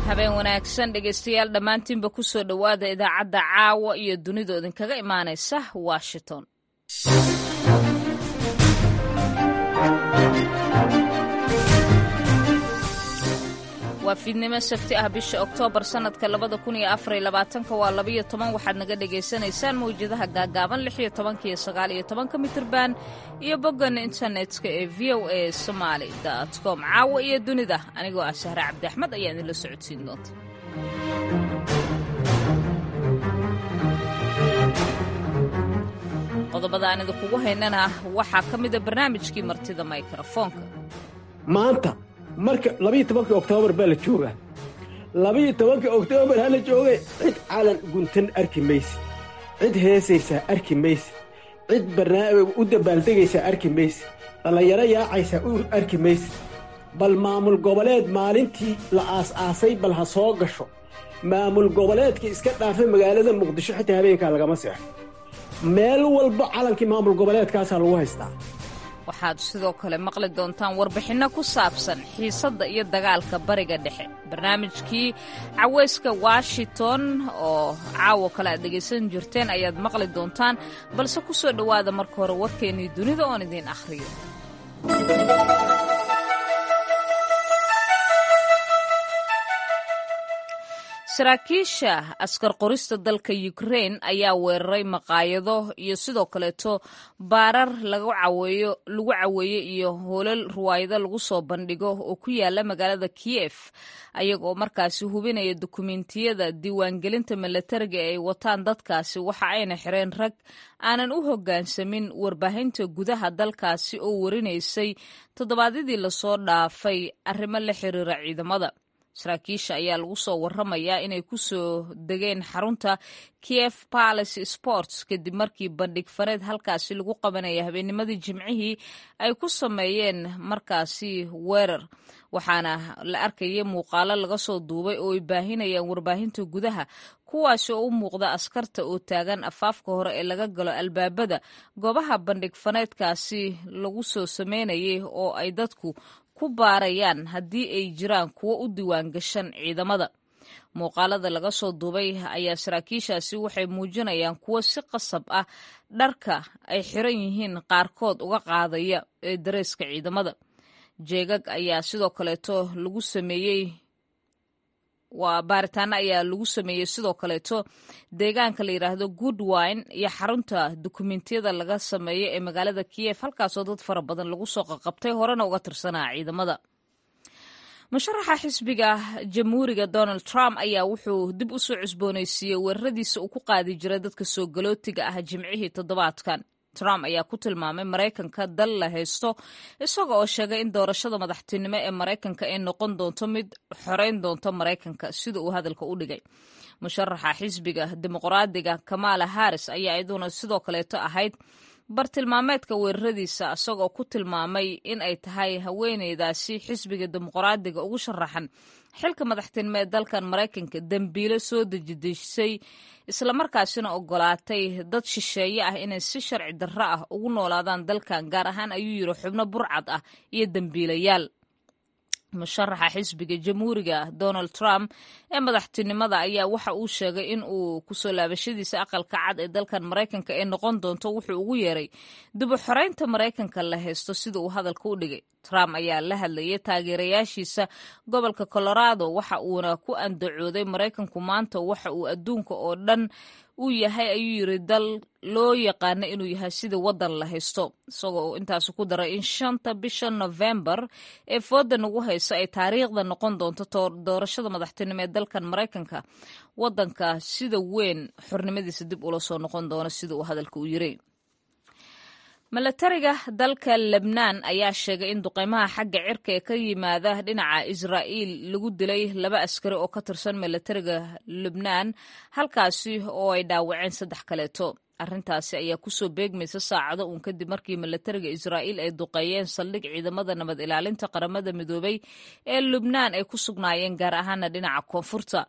habeen wanaagsan dhegaystayaal dhammaantiinba ku soo dhowaada idaacadda caawa iyo dunida idinkaga imaanaysa washington waa fiidnimo sabti ah bisha oktoobar sannadka labada kun iyo afariyo labaatanka waa labayo toban waxaad naga dhagaysanaysaan mawjadaha gaagaaban lix iyo tobanka iyo sagaal iyo tobanka mitirban iyo boggan internetka ee v o a somaali dot com caawa iyo dunida anigoo ah sahre cabdi axmed ayaa idinla socodsiin doonta qodobada aan idinkugu haynana waxaa ka mida barnaamijkii martida mikrofoonka maanta marka labayo tobankii oktoobar baa la joogaa labayo tobankii oktoobar ha la joogay cid calan guntan arki mayse cid heesaysaa arki mayse cid barnaamij u dabaaldegaysaa arki mayse dhallinyaro yaacaysaa u arki mayse bal maamul goboleed maalintii la aas-aasay bal ha soo gasho maamul goboleedka iska dhaafay magaalada muqdisho xitaa habeenkaa lagama seexo meel walba calankii maamul goboleedkaasaa lagu haystaa waxaad sidoo kale maqli doontaan warbixinno ku saabsan xiisadda iyo dagaalka bariga dhexe barnaamijkii caweyska washington oo caawo kale aad dhegaysan jirteen ayaad maqli doontaan balse ku soo dhowaada marka hore warkeennii dunida oon idiin akhriyo saraakiisha askar qorista dalka ukrain ayaa weeraray maqaayado iyo sidoo kaleeto baarar lagu caweeye iyo hoolal ruwaayado lagu soo bandhigo oo ku yaala magaalada kiyef ayagoo markaasi hubinaya dukumentiyada diiwaangelinta milatariga ee ay wataan dadkaasi waxa ayna xireen rag aanan u hoggaansamin warbaahinta gudaha dalkaasi oo warinaysay toddobaadyadii lasoo dhaafay arrimo la xiriira ciidamada saraakiisha ayaa lagu soo waramayaa inay ku soo degeen xarunta kiev palace sports kadib markii bandhig fareed halkaasi lagu qabanaya habeennimadii jimcihii ay ku sameeyeen markaasi weerar waxaana la arkaya muuqaalo laga soo duubay oo ay baahinayaan warbaahinta gudaha kuwaasi oo u muuqda askarta oo taagan afaafka hore ee laga galo albaabada goobaha bandhig faneedkaasi lagu soo sameynayay oo ay dadku ku baarayaan haddii ay jiraan kuwo u diiwaan gashan ciidamada muuqaalada laga soo duubay ayaa saraakiishaasi waxay muujinayaan kuwo si qasab ah dharka ay xiran yihiin qaarkood uga qaadaya ee dareeska ciidamada jeegag ayaa sidoo kaleeto lagu sameeyey waa baaritaano ayaa lagu sameeyey sidoo kaleeto deegaanka la yidhaahdo goodwine iyo xarunta dukumentiyada laga sameeyo ee magaalada kiyef halkaasoo dad fara badan lagu soo qaqabtay horena uga tirsanaa ciidamada musharaxa xisbiga jamhuuriga donald trump ayaa wuxuu dib u soo cusboonaysiiyey weeraradiisa uu ku qaadi jiray dadka soo galootiga ah jimcihii toddobaadkan trump ayaa ku tilmaamay maraykanka dal la haysto isaga oo sheegay in doorashada madaxtinimo ee maraykanka ay noqon doonto mid xoreyn doonto maraykanka sida uu hadalka u dhigay musharaxa xisbiga dimuqraadiga kamala harris ayaa iyaduna sidoo kaleeto ahayd bartilmaameedka weeraradiisa isagoo ku tilmaamay in ay tahay haweeneydaasi xisbiga dimuqraadiga ugu sharaxan xilka madaxtinimo ee dalkan maraykanka dembiilo soo dejidejisay islamarkaasina ogolaatay dad shisheeye ah inay si sharci darro ah ugu noolaadaan dalkan gaar ahaan ayuu yidhi xubno burcad ah iyo dembiilayaal musharaxa xisbiga jamhuuriga donald trump ee madaxtinimada ayaa waxa uu sheegay in uu kusoo laabashadiisa aqalka cad ee dalkan maraykanka ee noqon doonto wuxuu ugu yeeray dib u xoreynta maraykanka la haysto sida uu hadalka u dhigay trump ayaa la hadlayay taageerayaashiisa gobolka colorado waxa uuna ku andacooday maraykanku maanta waxa uu adduunka oo dhan uu yahay ayuu yiri dal loo yaqaano inuu yahay sida waddan la haysto isagoo uu intaas ku daray in shanta bisha novembar ee fooda nagu hayso ay taariikhda noqon doonto doorashada madaxtinimo ee dalkan maraykanka waddanka sida weyn xornimadiisa dib ula soo noqon doono sida uu hadalka u yiri milatariga dalka lebnaan ayaa sheegay in duqeymaha xagga cirka ee ka yimaada dhinaca israa'iil lagu dilay laba askari oo ka tirsan milatariga lebnaan halkaasi oo ay dhaawaceen saddex kaleeto arrintaasi ayaa kusoo beegmaysa saacado uun kadib markii milatariga israa'iil ay duqeeyeen saldhig ciidamada nabad ilaalinta qaramada midoobay ee lubnaan ay ku sugnaayeen gaar ahaana dhinaca koonfurta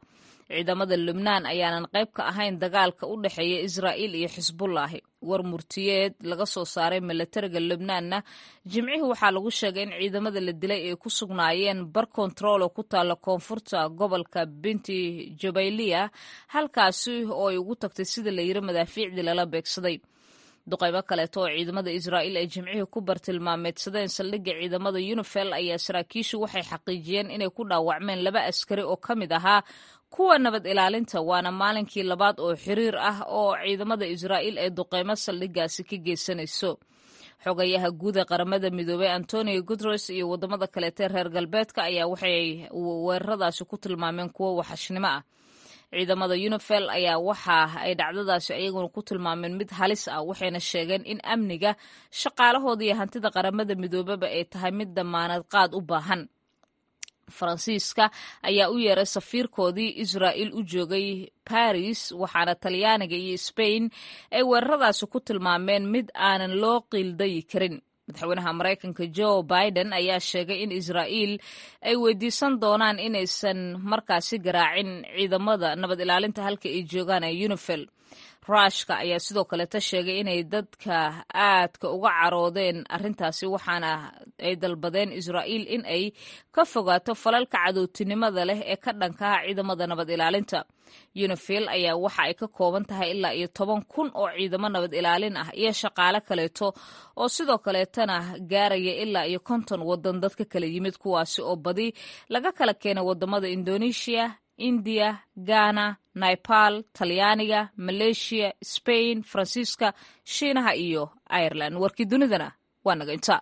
ciidamada lubnaan ayaanan qayb ka ahayn dagaalka u dhexeeya israa'iil iyo xisbullaahi war murtiyeed laga soo saaray milatariga lubnaanna jimcihii waxaa lagu sheegay in ciidamada la dilay ay ku sugnaayeen bar kontarool oo ku taalla koonfurta gobolka binti jabayliya halkaasi oo ay ugu tagtay sida la yiri madaafiicdii lala beegsaday duqaybo kaleeto oo ciidamada israa'iil ay jimcihii ku bartilmaameedsadeen saldhigga ciidamada unifel ayaa saraakiishu waxay xaqiijiyeen inay ku dhaawacmeen laba askari oo ka mid ahaa kuwa nabad ilaalinta waana maalinkii labaad oo xiriir ah oo ciidamada israa'iil ay duqeymo saldhiggaasi ka geysanayso xogayaha guud ee qaramada midoobey antonio guteres iyo waddamada kaleete reer galbeedka ayaa waxay weeraradaasi ku tilmaameen kuwo waxashnimo ah ciidamada unifel ayaa waxa ay dhacdadaasi ayaguna ku tilmaameen mid halis ah waxayna sheegeen in amniga shaqaalahooda iyo hantida qaramada midoobeba ay tahay mid damaanad qaad u baahan faransiiska ayaa u yeeray safiirkoodii israa'iil u joogay baris waxaana talyaaniga iyo sbain ay weeraradaasi ku tilmaameen mid aanan loo qiildayi karin madaxweynaha maraykanka joe biden ayaa sheegay in israa'iil ay weydiisan doonaan inaysan markaasi garaacin ciidamada nabad ilaalinta halka ay joogaan ee unifel ruushka ayaa sidoo kaleta sheegay inay dadka aadka uga caroodeen arrintaasi waxaana ay dalbadeen israa'iil in ay ka fogaato falalka cadowtinimada leh ee ka dhankaha ciidamada nabad ilaalinta unifil ayaa waxa ay ka kooban tahay ilaa iyo toban kun oo ciidamo nabad ilaalin ah iyo shaqaale kaleeto oo sidoo kaleetana gaaraya ilaa iyo konton waddan dadka kala yimid kuwaasi oo badi laga kala keenay wadamada indonesia indiya ghana naipal talyaaniga maleeshiya sbain faransiiska shiinaha iyo ireland warkii dunidana waa naga inta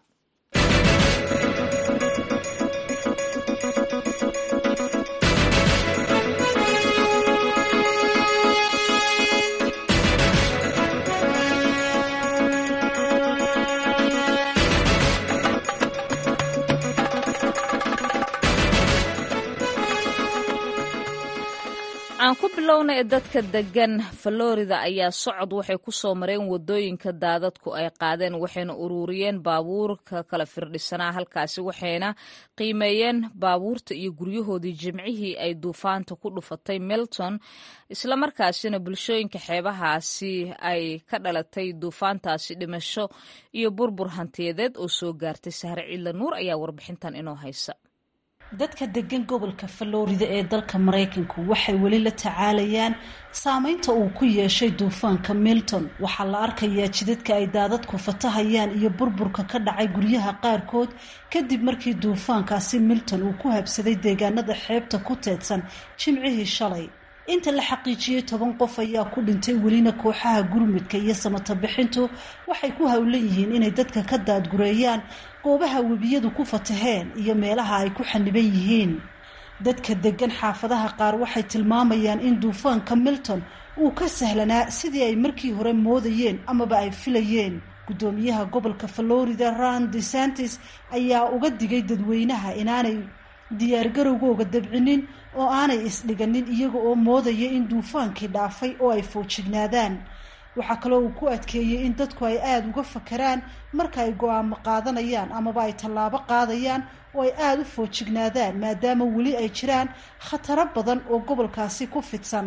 aan ku bilowna ee dadka degan florida ayaa socod waxay ku soo mareen wadooyinka daadadku ay qaadeen waxayna ururiyeen baabuurka kala firdhisanaa halkaasi waxayna qiimeeyeen baabuurta iyo guryahoodii jimcihii ay duufaanta ku dhufatay milton islamarkaasina bulshooyinka xeebahaasi ay ka dhalatay duufaantaasi dhimasho iyo burbur hantiyadeed oo soo gaartay sahre ciidla nuur ayaa warbixintan inoo haysa dadka degan gobolka florida ee dalka maraykanku waxay weli la tacaalayaan saameynta uu ku yeeshay duufaanka milton waxaa la arkayaa jidadka ay daadadku fatahayaan iyo burburka ka dhacay guryaha qaarkood kadib markii duufaankaasi milton uu ku habsaday deegaanada xeebta ku teedsan jimcihii shalay inta la xaqiijiyey toban qof ayaa ku dhintay welina kooxaha gurmudka iyo samata bixintu waxay ku howlan yihiin inay dadka ka daadgureeyaan goobaha webiyadu ku fataheen iyo meelaha ay ku xaniban yihiin dadka degan xaafadaha qaar waxay tilmaamayaan in duufaanka milton uu ka sahlanaa sidii ay markii hore moodayeen amaba ay filayeen guddoomiyaha gobolka florida ron desantis ayaa uga digay dadweynaha inaanay diyaargarowgooga dabcinin oo aanay isdhiganin iyaga oo moodaya in duufaankii dhaafay oo ay foojignaadaan waxaa kaloo uu ku adkeeyey in dadku ay aada uga fakaraan marka ay go-aamo qaadanayaan amaba ay tallaabo qaadayaan oo ay aada u foojignaadaan maadaama weli ay jiraan khataro badan oo gobolkaasi ku fidsan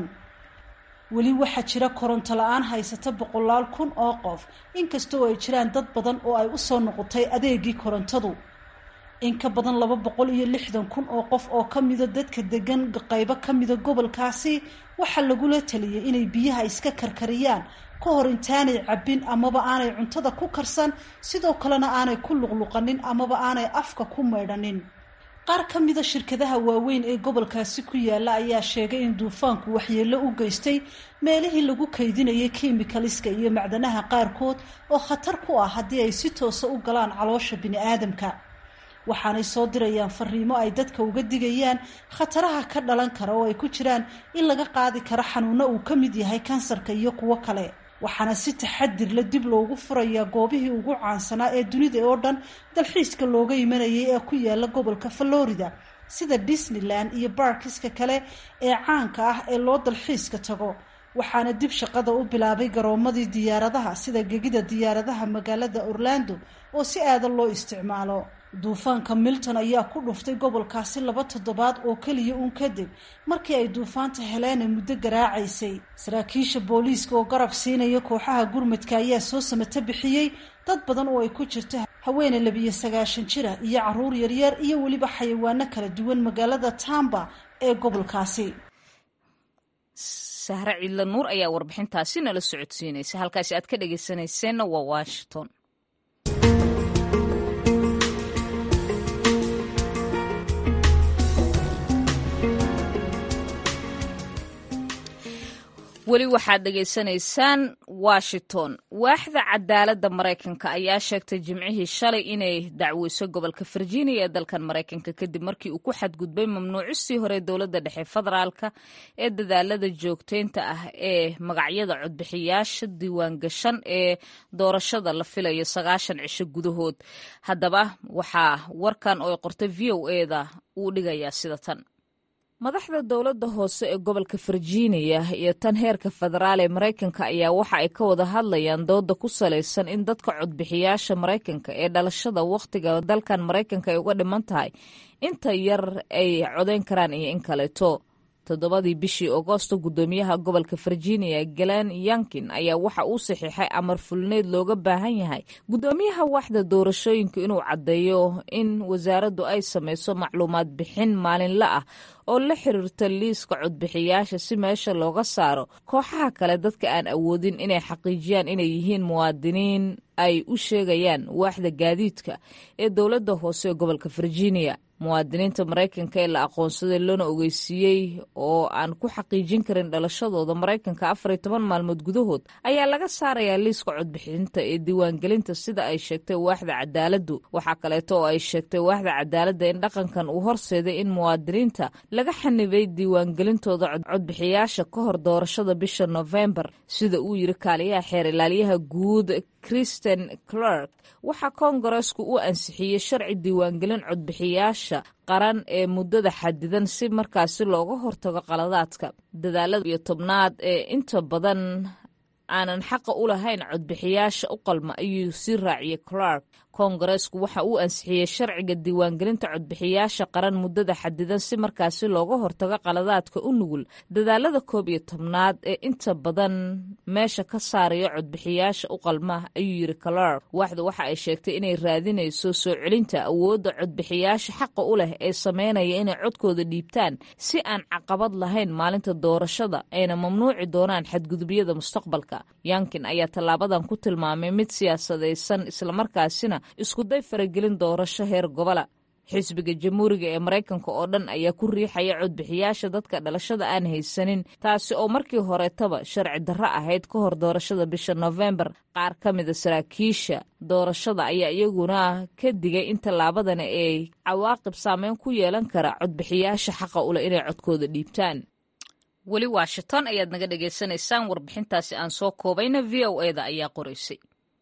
weli waxaa jira koronto la-aan haysata boqolaal kun oo qof inkastoo ay jiraan dad badan oo ay usoo noqotay adeegii korontadu in ka badan laba boqol iyo lixdan kun oo qof oo ka mida dadka degan qaybo ka mida gobolkaasi waxaa lagula taliyay inay biyaha iska karkariyaan ka hor intaanay cabbin amaba aanay cuntada ku karsan sidoo kalena aanay ku luqluqanin amaba aanay afka ku maydhanin qaar ka mida shirkadaha waaweyn ee gobolkaasi ku yaala ayaa sheegay in duufaanku waxyeello u geystay meelihii lagu kaydinayay kimikaliska iyo macdanaha qaarkood oo khatar ku ah haddii ay si toosa u galaan caloosha bini-aadamka waxaanay soo dirayaan fariimo ay dadka uga digayaan khataraha ka dhalan kara oo ay ku jiraan in laga qaadi karo xanuuno uu ka mid yahay kansarka iyo kuwo kale waxaana si taxadir la dib loogu furayaa goobihii ugu caansanaa ee dunida oo dhan dalxiiska looga imanayay ee ku yaala gobolka florida sida disneyland iyo baarkiska kale ee caanka ah ee loo dalxiiska tago waxaana dib shaqada u bilaabay garoomadii diyaaradaha sida gegida diyaaradaha magaalada orlando oo si aadan loo isticmaalo duufaanka milton ayaa ku dhuftay gobolkaasi laba toddobaad oo keliya uun kadib markii ay duufaanta heleena muddo garaacaysay saraakiisha booliiska oo garab siinaya kooxaha gurmadka ayaa soo samato bixiyey dad badan oo ay ku jirto haweene labiyo sagaashan jira iyo caruur yaryar iyo weliba xayawaano kala duwan magaalada tamba ee gobolkaasi sahre ciidla nuur ayaa warbixintaasi nala socodsiinaysa halkaasi aad ka dhegeysanayseena waa washington weli waxaad dhegaysanaysaan washington waaxda cadaaladda maraykanka ayaa sheegtay jimcihii shalay inay dacweyso gobolka virginia ee dalkan maraykanka kadib markii uu ku xadgudbay mamnuucistii hore dowladda dhexe federaalka ee dadaalada joogteynta ah ee magacyada codbixiyaasha diiwaangashan ee doorashada la filayo sagaashan cisho gudahood haddaba waxaa warkan oo ay qortay v o eda uu dhigayaa sida tan madaxda dowladda hoose ee gobolka virginia iyo tan heerka federaal ee maraykanka ayaa waxa ay ka wada hadlayaan dooda ku salaysan in dadka codbixiyaasha maraykanka ee dhalashada wakhtiga dalkan maraykanka ay uga dhiman tahay inta yar ay codayn karaan iyo in kaleeto toddobadii bishii agoosto guddoomiyaha gobolka virginia galen yankin ayaa waxa uu saxiixay amar fulneed looga baahan yahay guddoomiyaha waaxda doorashooyinka inuu caddeeyo in wasaaraddu ay samayso macluumaad bixin maalinle ah oo la xiriirta liiska codbixiyaasha si meesha looga saaro kooxaha kale dadka aan awoodin inay xaqiijiyaan inay yihiin muwaadiniin ay u sheegayaan waaxda gaadiidka ee dowladda hoose ee gobolka virginia muwaadiniinta maraykanka ee la aqoonsaday loona ogeysiiyey oo aan ku xaqiijin karin dhalashadooda maraykanka afar iyo toban maalmood gudahood ayaa laga saarayaa liiska codbixinta ee diiwaangelinta sida ay sheegtay waaxda cadaaladdu waxaa kaleeto oo ay sheegtay waaxda cadaaladda in dhaqankan uu horseeday in muwaadiniinta laga xanibay diiwaangelintooda codbixiyaasha ka hor doorashada bisha nofembar sida uu yiri kaaliyaha xeer ilaaliyaha guud kristen clark waxaa koongareesku u ansixiyey sharci diiwaangelin codbixiyaasha qaran ee muddada xadidan si markaasi looga hortago qaladaadka dadaalada iyo tobnaad ee inta badan aanan xaqa u lahayn codbixiyaasha u qalma ayuu sii raaciyey clark koongareesku waxa uu ansixiyey sharciga diiwaangelinta codbixiyaasha qaran muddada xadidan si markaasi looga hortago qaladaadka u nugul dadaalada koob iyo tobnaad ee inta badan meesha ka saaraya codbixiyaasha u qalma ayuu yiri clark waaxdu waxa ay sheegtay inay raadinayso soo celinta awoodda codbixiyaasha xaqa u leh ee sameynaya inay codkooda dhiibtaan si aan caqabad lahayn maalinta doorashada ayna mamnuuci doonaan xadgudubyada mustaqbalka yankin ayaa tallaabadan ku tilmaamay mid siyaasadaysan islamarkaasina iskuday faragelin doorasho heer gobola xisbiga jamhuuriga ee maraykanka oo dhan ayaa ku riixaya codbixiyaasha dadka dhalashada aan haysanin taasi oo markii horetaba sharci darro ahayd ka hor doorashada bisha nofembar qaar ka mida saraakiisha doorashada ayaa iyaguna ka digay in tallaabadani ay cawaaqib saameyn ku yeelan kara codbixiyaasha xaqa uleh inay codkooda dhiibtaan weli washington ayaad naga dhagaysanaysaan warbixintaasi aan soo koobayna v o eda ayaa qoraysay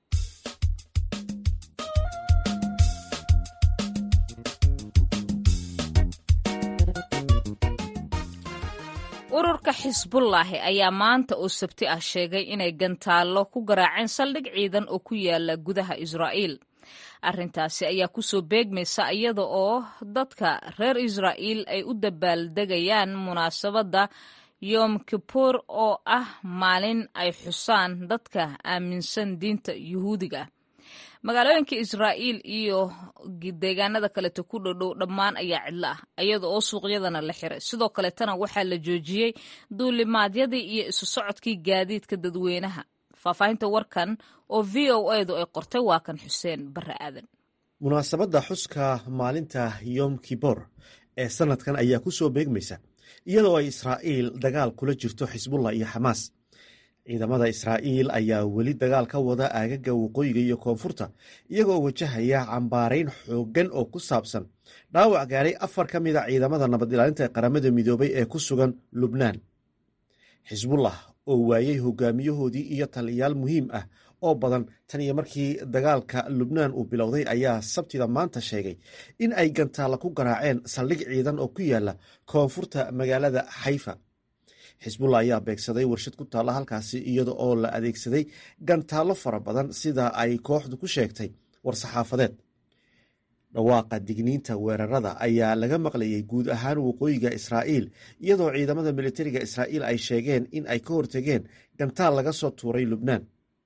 ururka xisbullaahi ayaa maanta oo sabti ah sheegay inay gantaallo ku garaaceen saldhig ciidan oo ku yaala gudaha israa'iil arrintaasi ayaa kusoo beegmaysa iyada oo dadka reer israa'iil ay u dabaaldegayaan munaasabadda yom kipuur oo ah maalin ay xusaan dadka aaminsan diinta yuhuudiga magaalooyinka israa'iil iyo deegaanada kaleto ku dhodhow dhammaan ayaa cidlo ah iyada oo suuqyadana la xiray sidoo kaleetana waxaa la joojiyey duulimaadyadii iyo isu socodkii gaadiidka dadweynaha faahfaahinta warkan oo v o edu ay qortay waa kan xuseen barre aadan munaasabadda xuska maalinta yom kibor ee sanadkan ayaa ku soo beegmaysa iyadoo ay israa'iil dagaal kula jirto xisbullah iyo xamaas ciidamada israa'iil ayaa weli dagaal ka wada aagaga waqooyiga iyo koonfurta iyagoo wajahaya cambaarayn xooggan oo ku saabsan dhaawac gaaray afar ka mida ciidamada nabad ilaalinta qaramada midoobay ee ku sugan lubnaan xisbullah oo waayey hogaamiyahoodii iyo taliyayaal muhiim ah oo badan tan iyo markii dagaalka lubnaan uu bilowday ayaa sabtida maanta sheegay in ay gantaalla ku garaaceen saldhig ciidan oo ku yaala koonfurta magaalada xayfa xisbullah ayaa beegsaday warshad ku taalla halkaasi iyada oo la adeegsaday gantaallo fara badan sida ay kooxdu ku sheegtay war-saxaafadeed dhawaaqa digniinta weerarada ayaa laga maqlayay guud ahaan waqooyiga israa'iil iyadoo ciidamada militariga israa'iil ay sheegeen in ay ka hortegeen gantaal laga soo tuuray lubnaan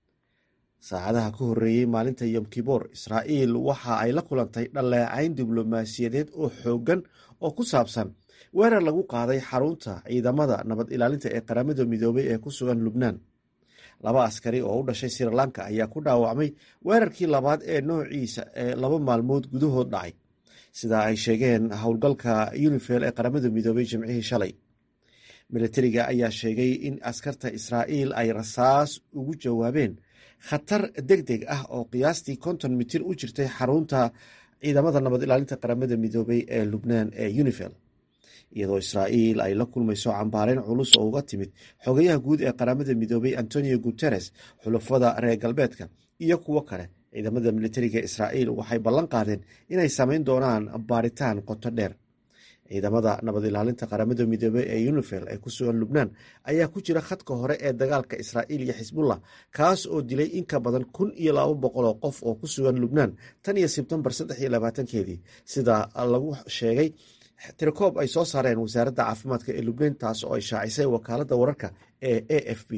saacadaha ka horreeyey maalinta yom kiboor israa'iil waxa ay la kulantay dhaleecayn diblomaasiyadeed oo xooggan oo ku saabsan weerar lagu qaaday xarunta ciidamada nabad ilaalinta ee qaramada midoobay ee ku sugan lubnaan laba askari oo u dhashay sri lanka ayaa ku dhaawacmay weerarkii labaad ee noociisa ee laba maalmood gudahood dhacay sida ay sheegeen howlgalka unifel ee qaramada midoobay jimcihii shalay militariga ayaa sheegay in askarta israa'iil ay rasaas ugu jawaabeen khatar deg deg ah oo qiyaastii konton mitir u jirtay xarunta ciidamada nabad ilaalinta qaramada midoobay ee lubnaan ee unifel iyadoo israa'iil ay la kulmayso cambaareyn culus oo uga timid xogayaha guud ee qaramada midoobay antonio guteres xulafada reer galbeedka iyo kuwo kale ciidamada militariga israa'iil waxay ballan qaadeen inay samayn doonaan baaritaan qoto dheer ciidamada nabad ilaalinta qaramada midoobey ee unifel ee ku sugan lubnaan ayaa ku jira khadka hore ee dagaalka israa'iil iyo xisbullah kaas oo dilay in ka badan kun iyo laba boqol oo qof oo ku sugan lubnaan tan iyo sebtembar saddex iyo labaatankeedii sida lagu sheegay tirikoob ay soo saareen wasaaradda caafimaadka ee lubnaan taas oo ay shaacisay wakaaladda wararka ee a f b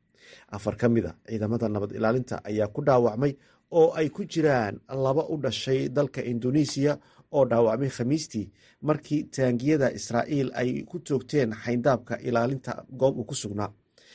afar ka mid a ciidamada nabad ilaalinta ayaa ku dhaawacmay oo ay ku jiraan laba u dhashay dalka indonesiya oo dhaawacmay khamiistii markii taangiyada israa'iil ay ku toogteen xayndaabka ilaalinta goob uu ku sugnaa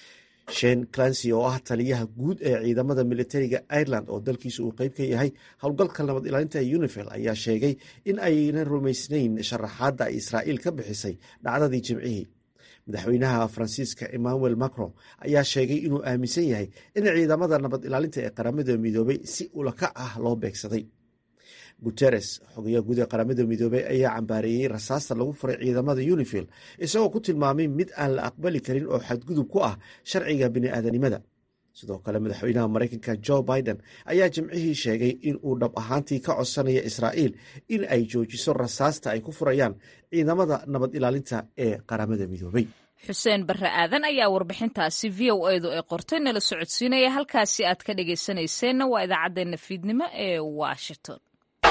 shen clancy oo ah taliyaha guud ee ciidamada militariga ireland oo dalkiisa uu qeyb ka yahay howlgalka nabad ilaalinta unifel ayaa sheegay in aynan rumaysnayn sharaxaadda ay israa'iil ka bixisay dhacdadii jimcihii madaxweynaha faransiiska emmanuel macron ayaa sheegay inuu aaminsan yahay in ciidamada nabad ilaalinta ee qaramada midoobay si ulakac ah loo beegsaday guteres xogayaha guud ee qaramada midoobey ayaa cambaareeyey rasaasta lagu furay ciidamada unifil isagoo ku tilmaamay mid aan la aqbali karin oo xadgudub ku ah sharciga bini'aadanimada sidoo kale madaxweynaha maraykanka jo biden ayaa jimcihii sheegay in uu dhab ahaantii ka codsanaya israa'iil in ay joojiso rasaasta ay ku furayaan ciidamada nabad ilaalinta ee qaramada midoobey xuseen barre aadan ayaa warbixintaasi v o edu ee qortay nala socodsiinaya halkaasi aad ka dhagaysanayseena waa idaacaddeenna fiidnimo ee washington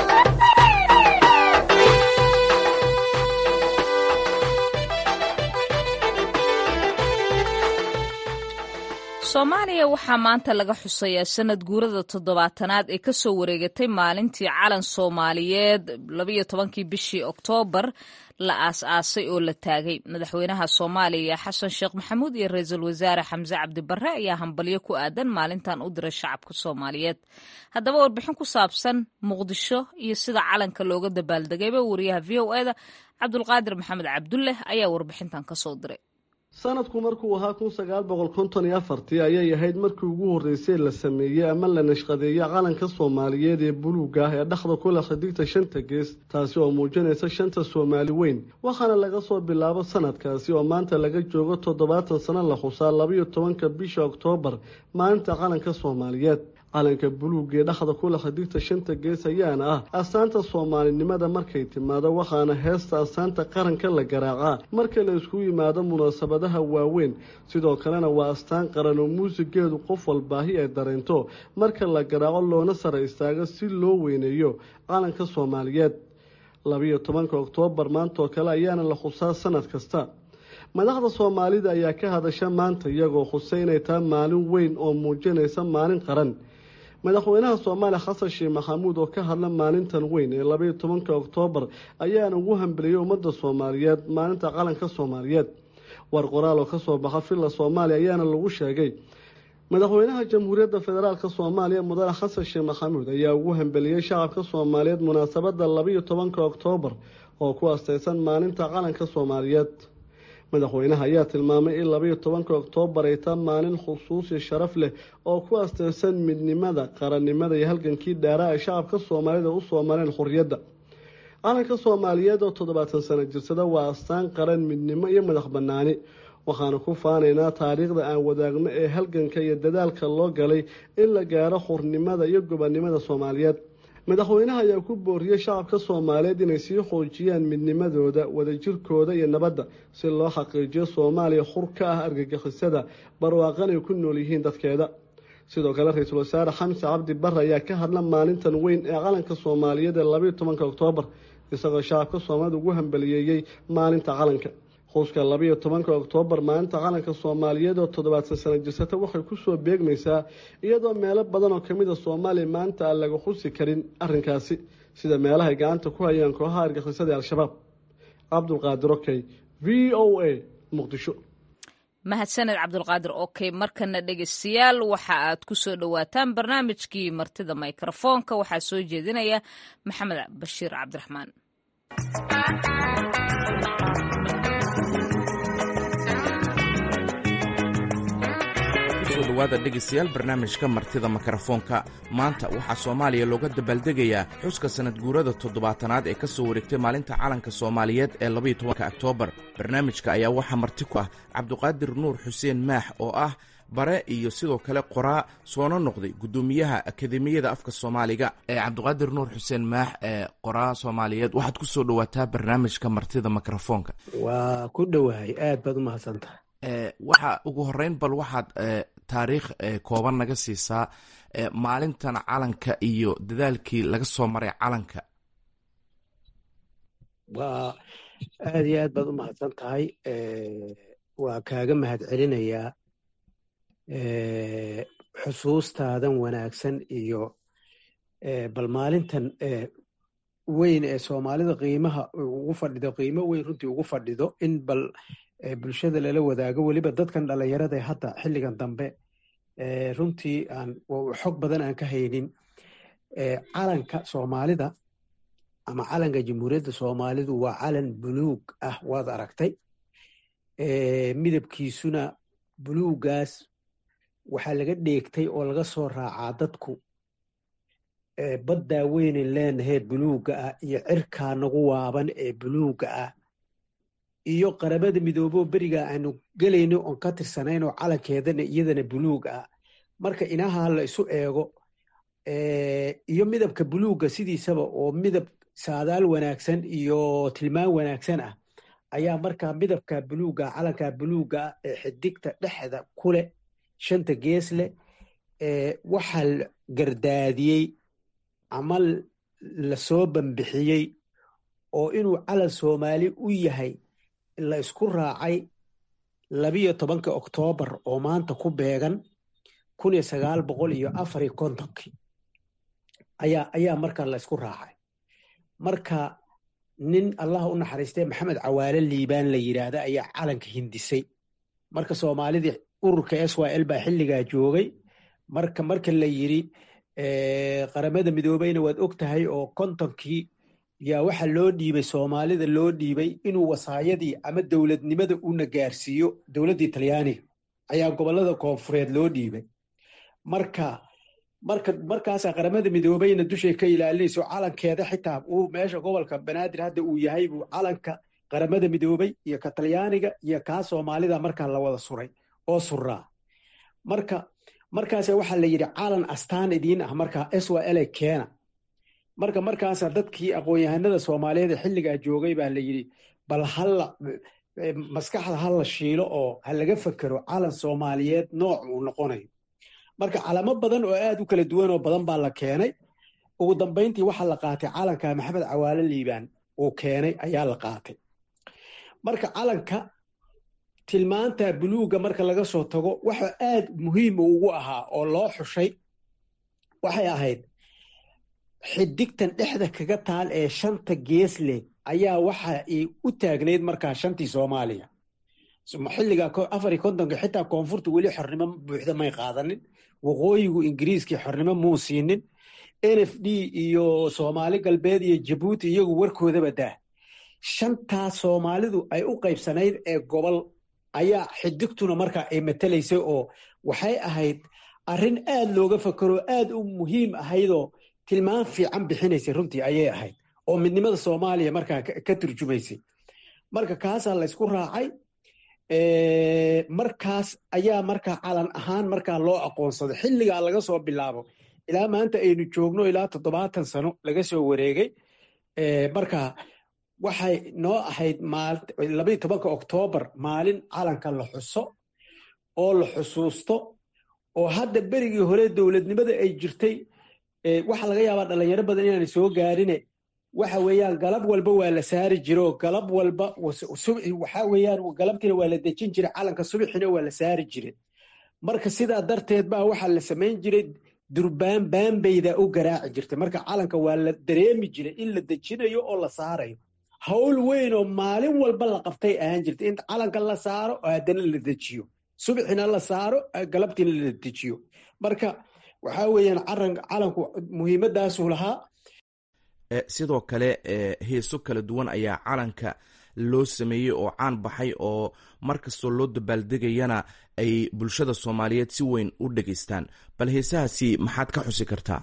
soomaaliya waxaa maanta laga xusayaa sanad guurada toddobaatanaad ee kasoo wareegatay maalintii calan soomaaliyeed labayo tobankii bishii oktoobar la aas-aasay oo la taagay madaxweynaha soomaaliya xasan sheekh maxamuud iyo ra-iisul wasaare xamse cabdibare ayaa hambalyo ku aadan maalintan u diray shacabka soomaaliyeed haddaba warbixin ku saabsan muqdisho iyo sida calanka looga dabaaldegayba wariyaha v o eda cabdulqaadir maxamed cabdulleh ayaa warbixintan kasoo diray sanadku markuu ahaa kun sagaal boqol konton iyo afartii ayay ahayd markii ugu horreysay la sameeyey ama la nashqadeeyey calanka soomaaliyeed ee buluuga ah ee dhexda ku leh xidigta shanta gees taasi oo muujinaysa shanta soomaali weyn waxaana laga soo bilaabo sanadkaasi oo maanta laga joogo toddobaatan sano la xusaa labayo tobanka bisha oktoobar maalinta calanka soomaaliyeed calanka buluuga ee dhexda ku leh xidigta shanta gees ayaana ah astaanta soomaalinimada markay timaado waxaana heesta astaanta qaranka la garaacaa marka la isku yimaado munaasabadaha waaweyn sidoo kalena waa astaan qaran oo muusigeedu qof walbaahi ay dareento marka la garaaco loona sara istaago si loo weyneeyo calanka soomaaliyeed labayo tobanka oktoobar maantaoo kale ayaana la xusaa sanad kasta madaxda soomaalida ayaa ka hadasha maanta iyagoo xusay inay tahay maalin weyn oo muujinaysa maalin qaran madaxweynaha soomaaliya xasan sheekh maxamuud oo ka hadla maalintan weyn ee labaiyo tobanka oktoobar ayaana ugu hambeliyey ummadda soomaaliyeed maalinta calanka soomaaliyeed war qoraal oo kasoo baxa villa soomaaliya ayaana lagu sheegay madaxweynaha jamhuuriyadda federaalk soomaaliya mudane xasan sheekh maxamuud ayaa ugu hambeliyey shacabka soomaaliyeed munaasabadda labaiyo tobanka oktoobar oo ku asteysan maalinta calanka soomaaliyeed madaxweynaha ayaa tilmaamay in labaiyo tobanka oktoobar ay taa maalin khusuusi sharaf leh oo ku asteysan midnimada qarannimada iyo halgankii dhaaraa ay shacabka soomaalida u soo mareen xorriyadda calanka soomaaliyeed oo toddobaatan sano jirsada waa astaan qaran midnimo iyo madax bannaani waxaanu ku faanaynaa taariikhda aan wadaagno ee halganka iyo dadaalka loo galay in la gaaro xurnimada iyo gobonnimada soomaaliyeed madaxweynaha ayaa ku booriyey shacabka soomaaliyeed inay sii xoojiyaan midnimadooda wadajirkooda iyo nabadda si loo xaqiijiyo soomaaliya xur ka ah argagixisada barwaaqanay ku nool yihiin dadkeeda sidoo kale ra-iisul wasaare xamse cabdi bare ayaa ka hadla maalintan weyn ee calanka soomaaliyeed ee labayo tobanka oktoobar isagoo shacabka soomaalida ugu hambaliyeeyey maalinta calanka xuska labayo tobanka oktoobar maalinta calanka soomaaliyeed oo toddobaadsan sana jirsata waxay kusoo beegmaysaa iyadoo meelo badan oo kamid a soomaaliya maanta aan laga xusi karin arrinkaasi sida meelahay gacanta ku hayaan kooxaha argixisada ee al-shabaab cabdulqaadir okey v o a muqdisho mahadsaned cabdulqaadir okey markana dhegeystayaal waxa aad ku soo dhowaataan barnaamijkii martida mikrofoonka waxaa soo jeedinaya maxamed bashiir cabdiraxmaan dhawaada dhegaystayaal barnaamijka martida mikrofoonka maanta waxaa soomaaliya looga dabaaldegayaa xuska sanad guurada toddobaatanaad ee ka soo wareegtay maalinta calanka soomaaliyeed ee labaiyo tobanka oktoobar barnaamijka ayaa waxaa marti ku ah cabdiqaadir nuur xuseen maax oo ah bare iyo sidoo kale qoraa soona noqday guddoomiyaha akademiyada afka soomaaliga ee cabdiqaadir nuur xuseen maax ee qoraa soomaaliyeed waxaad ku soo dhowaataa barnaamijka martida mikrofoonka waa ku dhowahay aad baad u mahadsantaha waxa ugu horeyn bal waxaad taariikh kooban naga siisaa maalintan calanka iyo dadaalkii laga soo maray calanka waa aad iyo aad baad u mahadsan tahay waa kaaga mahad celinayaa xusuustaadan wanaagsan iyo bal maalintan weyn ee soomaalida qiimaha ugu fadhido qiimo weyn runtii ugu fadhido in bal bulshada lala wadaago weliba dadkan dhalinyarada hadda xilligan dambe runtii aan xog badan aan ka haynin calanka soomaalida ama calanka jamhuuriyadda soomaalidu waa calan buluug ah waad aragtay midabkiisuna buluugaas waxaa laga dheegtay oo laga soo raacaa dadku baddaa weynen leenahee buluugga ah iyo cirkaa nagu waaban ee buluugga ah iyo qaramada midooboo berigaa aanu gelayno oon ka tirsanaynoo calankeedana iyadana buluug ah marka inaha la isu eego iyo midabka buluugga sidiisaba oo midab saadaal wanaagsan iyo tilmaan wanaagsan ah ayaa markaa midabka buluugga calanka buluugga ah ee xidigta dhexda ku leh shanta gees leh waxaa gardaadiyey ama lasoo bambixiyey oo inuu calan soomaali u yahay la isku raacay labiyo tobanka oktoobar oo maanta ku beegan kun iyo sagaal boqol iyo afariyo kontonkii ayaa ayaa markaa la isku raacay marka nin allah u naxariistee maxamed cawaale liibaan la yidhaahda ayaa calanka hindisay marka soomaalidii ururka s y l baa xilligaa joogay marka marka la yidhi qaramada midoobeyna waad og tahay oo kontonkii yaa waxa loo dhiibay soomaalida loo dhiibay inuu wasaayadii ama dowladnimada una gaarsiiyo dowladdii talyaaniga ayaa gobollada koonfureed loo dhiibay marka marka markaasaa qaramada midoobeyna dushay ka ilaalinayso calankeeda xitaa uu meesha gobolka banaadir hadda uu yahay buu calanka qaramada midoobey iyo ka talyaaniga iyo kaa soomaalida markaa la wada suray oo suraa marka markaasa waxaa la yidhi calan astaan idiin ah markaa s y l keena marka markaasaa dadkii aqoon-yahanada soomaaliyeed ee xilligaa joogay baa la yidhi bal halla maskaxda ha la shiilo oo ha laga fekero calan soomaaliyeed nooc uu noqonayo marka calamo badan oo aad u kala duwan oo badan baa la keenay ugu dambayntii waxaa la qaatay calanka maxamed cawaale liibaan uu keenay ayaa la qaatay marka calanka tilmaanta buluugga marka laga soo tago waxa aad muhiim ugu ahaa oo loo xushay waxay ahayd xidigtan dhexda kaga taal ee shanta gees leh ayaa waxa ay u taagnayd markaa shantii soomaaliya xilliga afari kontonka xitaa koonfurta weli xornimo buuxda may qaadanin waqooyigu ingiriiskii xornimo muu siinin n f d iyo soomaali galbeed iyo jabuuti iyagu warkoodaba daah shantaa soomaalidu ay u qaybsanayd ee gobol ayaa xidigtuna markaa ay matelaysay oo waxay ahayd arrin aad looga fakero aad u muhiim ahaydoo tilmaan fiican bixinaysay runtii ayay ahayd oo midnimada soomaaliya markaa ka turjumaysay marka kaasaa laysku raacay markaas ayaa markaa calan ahaan markaa loo aqoonsaday xilligaa laga soo bilaabo ilaa maanta aynu joogno ilaa toddobaatan sano laga soo wareegay marka waxay noo ahayd labayo tobanka oktoobar maalin calanka la xuso oo la xusuusto oo hadda berigii hore dowladnimada ay jirtay waxaa laga yaabaa dhalinyaro badan inaanay soo gaarine waxa weeyaan galab walba waa la saari jiro galab walba waxaa weeyaan galabtiina waa la dejin jiray calanka subaxina waa la saari jire marka sidaa darteed baa waxaa la samayn jiray durbaan baanbayda u garaaci jirtay marka calanka waa la dareemi jiray in la dejinayo oo la saarayo hawl weyn oo maalin walba la qabtay ahaan jirtay in calanka la saaro oo haddana la dejiyo subaxina la saaro galabtiina la dejiyo marka waxaa weeyaan calanku muhiimadaasuu lahaa sidoo kale heeso kala duwan ayaa calanka loo sameeyey oo caan baxay oo mar kastoo loo dabaaldegayana ay bulshada soomaaliyeed si weyn u dhegaystaan bal heesahaasi maxaad ka xusi kartaa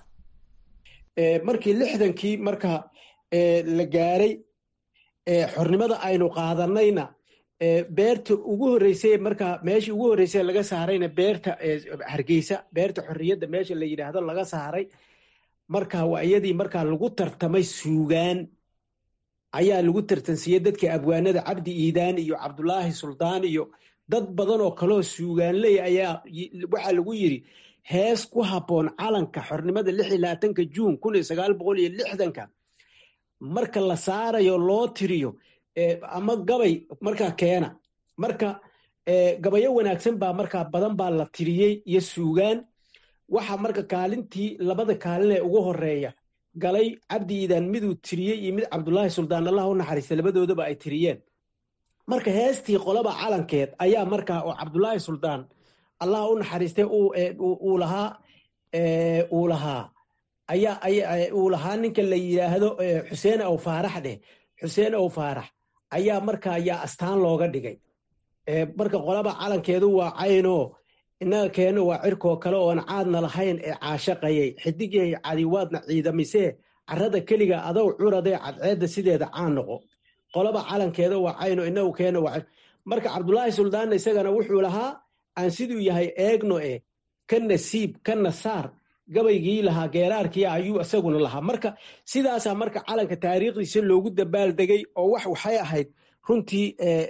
markii lixdankii marka la gaaray xornimada aynu qaadanayna beerta ugu horreysay marka meeshii ugu horreysay laga saarayna beerta hargeysa beerta xorriyadda meesha la yidhaahdo laga saaray marka waa iyadii markaa lagu tartamay suugaan ayaa lagu tartansiiyey dadkii abwaanada cabdi iidaan iyo cabdulaahi suldaan iyo dad badan oo kaloo suugaanley ayaa waxaa lagu yidri hees ku habboon calanka xornimada lix iyo labaatanka juun kun iyo sagaal boqol iyo lixdanka marka la saarayo loo tiriyo ama gabay markaa keena marka gabayo wanaagsan baa markaa badan baa la tiriyey iyo suugaan waxa marka kaalintii labada kaalin ee ugu horeeya galay cabdi iidaan miduu tiriyey iyo mid cabdulaahi suldaan allah u naxariista labadoodaba ay tiriyeen marka heestii qolaba calankeed ayaa markaa oo cabdulaahi suldaan allah u naxariistay uu lahaa uu lahaa ayaa uu lahaa ninka la yidhaahdo xuseen ow faarax dheh xuseen ow faarax ayaa marka ayaa astaan looga dhigay marka qolaba calankeedu waa caynoo innaga keenno waa cirkoo kale oon caadna lahayn ee caashaqayay xidigyahay cadiwaadna ciidamisee carrada keliga adow curadee cadceedda sideeda caan noqo qolaba calankeeda waa cayno inagu keenno waa marka cabdulaahi suldaanna isagana wuxuu lahaa aan siduu yahay eegno e ka nasiib ka nasaar gabaygii lahaa geeraarkii ayuu isaguna lahaa marka sidaasaa marka calanka taariikhdiisa loogu dabaaldegay oo wax waxay ahayd runtii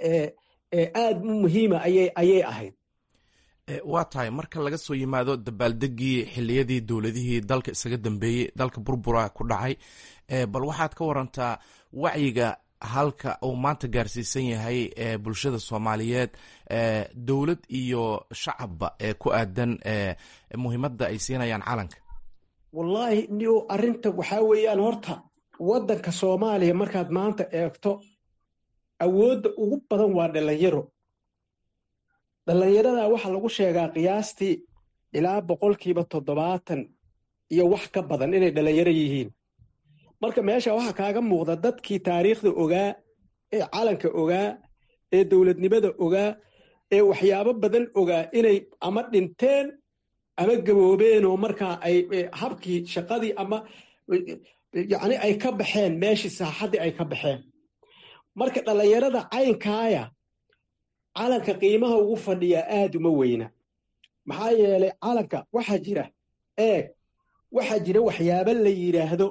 aad u muhiima ayay ahayd waa tahay marka laga soo yimaado dabaaldegii xiliyadii dowladihii dalka isaga dambeeyey dalka burbura ku dhacay bal waxaad ka warantaa wacyiga halka uu maanta gaarsiisan yahay bulshada soomaaliyeed dowlad iyo shacabba ee ku aadan muhiimadda ay siinayaan calanka wallaahi nio arrinta waxaa weeyaan horta waddanka soomaaliya markaad maanta eegto awoodda ugu badan waa dhalinyaro dhallinyaradaa waxaa lagu sheegaa qiyaastii ilaa boqolkiiba toddobaatan iyo wax ka badan inay dhallinyaro yihiin marka meesha waxaa kaaga muuqda dadkii taariikhda ogaa ee calanka ogaa ee dowladnimada ogaa ee waxyaabo badan ogaa inay ama dhinteen ama gaboobeen oo markaa ay habkii shaqadii ama yacni ay ka baxeen meeshii saaxaddii ay ka baxeen marka dhallinyarada caynkaaya calanka qiimaha ugu fadhiyaa aad uma weyna maxaa yeelay calanka waxaa jira eeg waxaa jira waxyaabo la yidhaahdo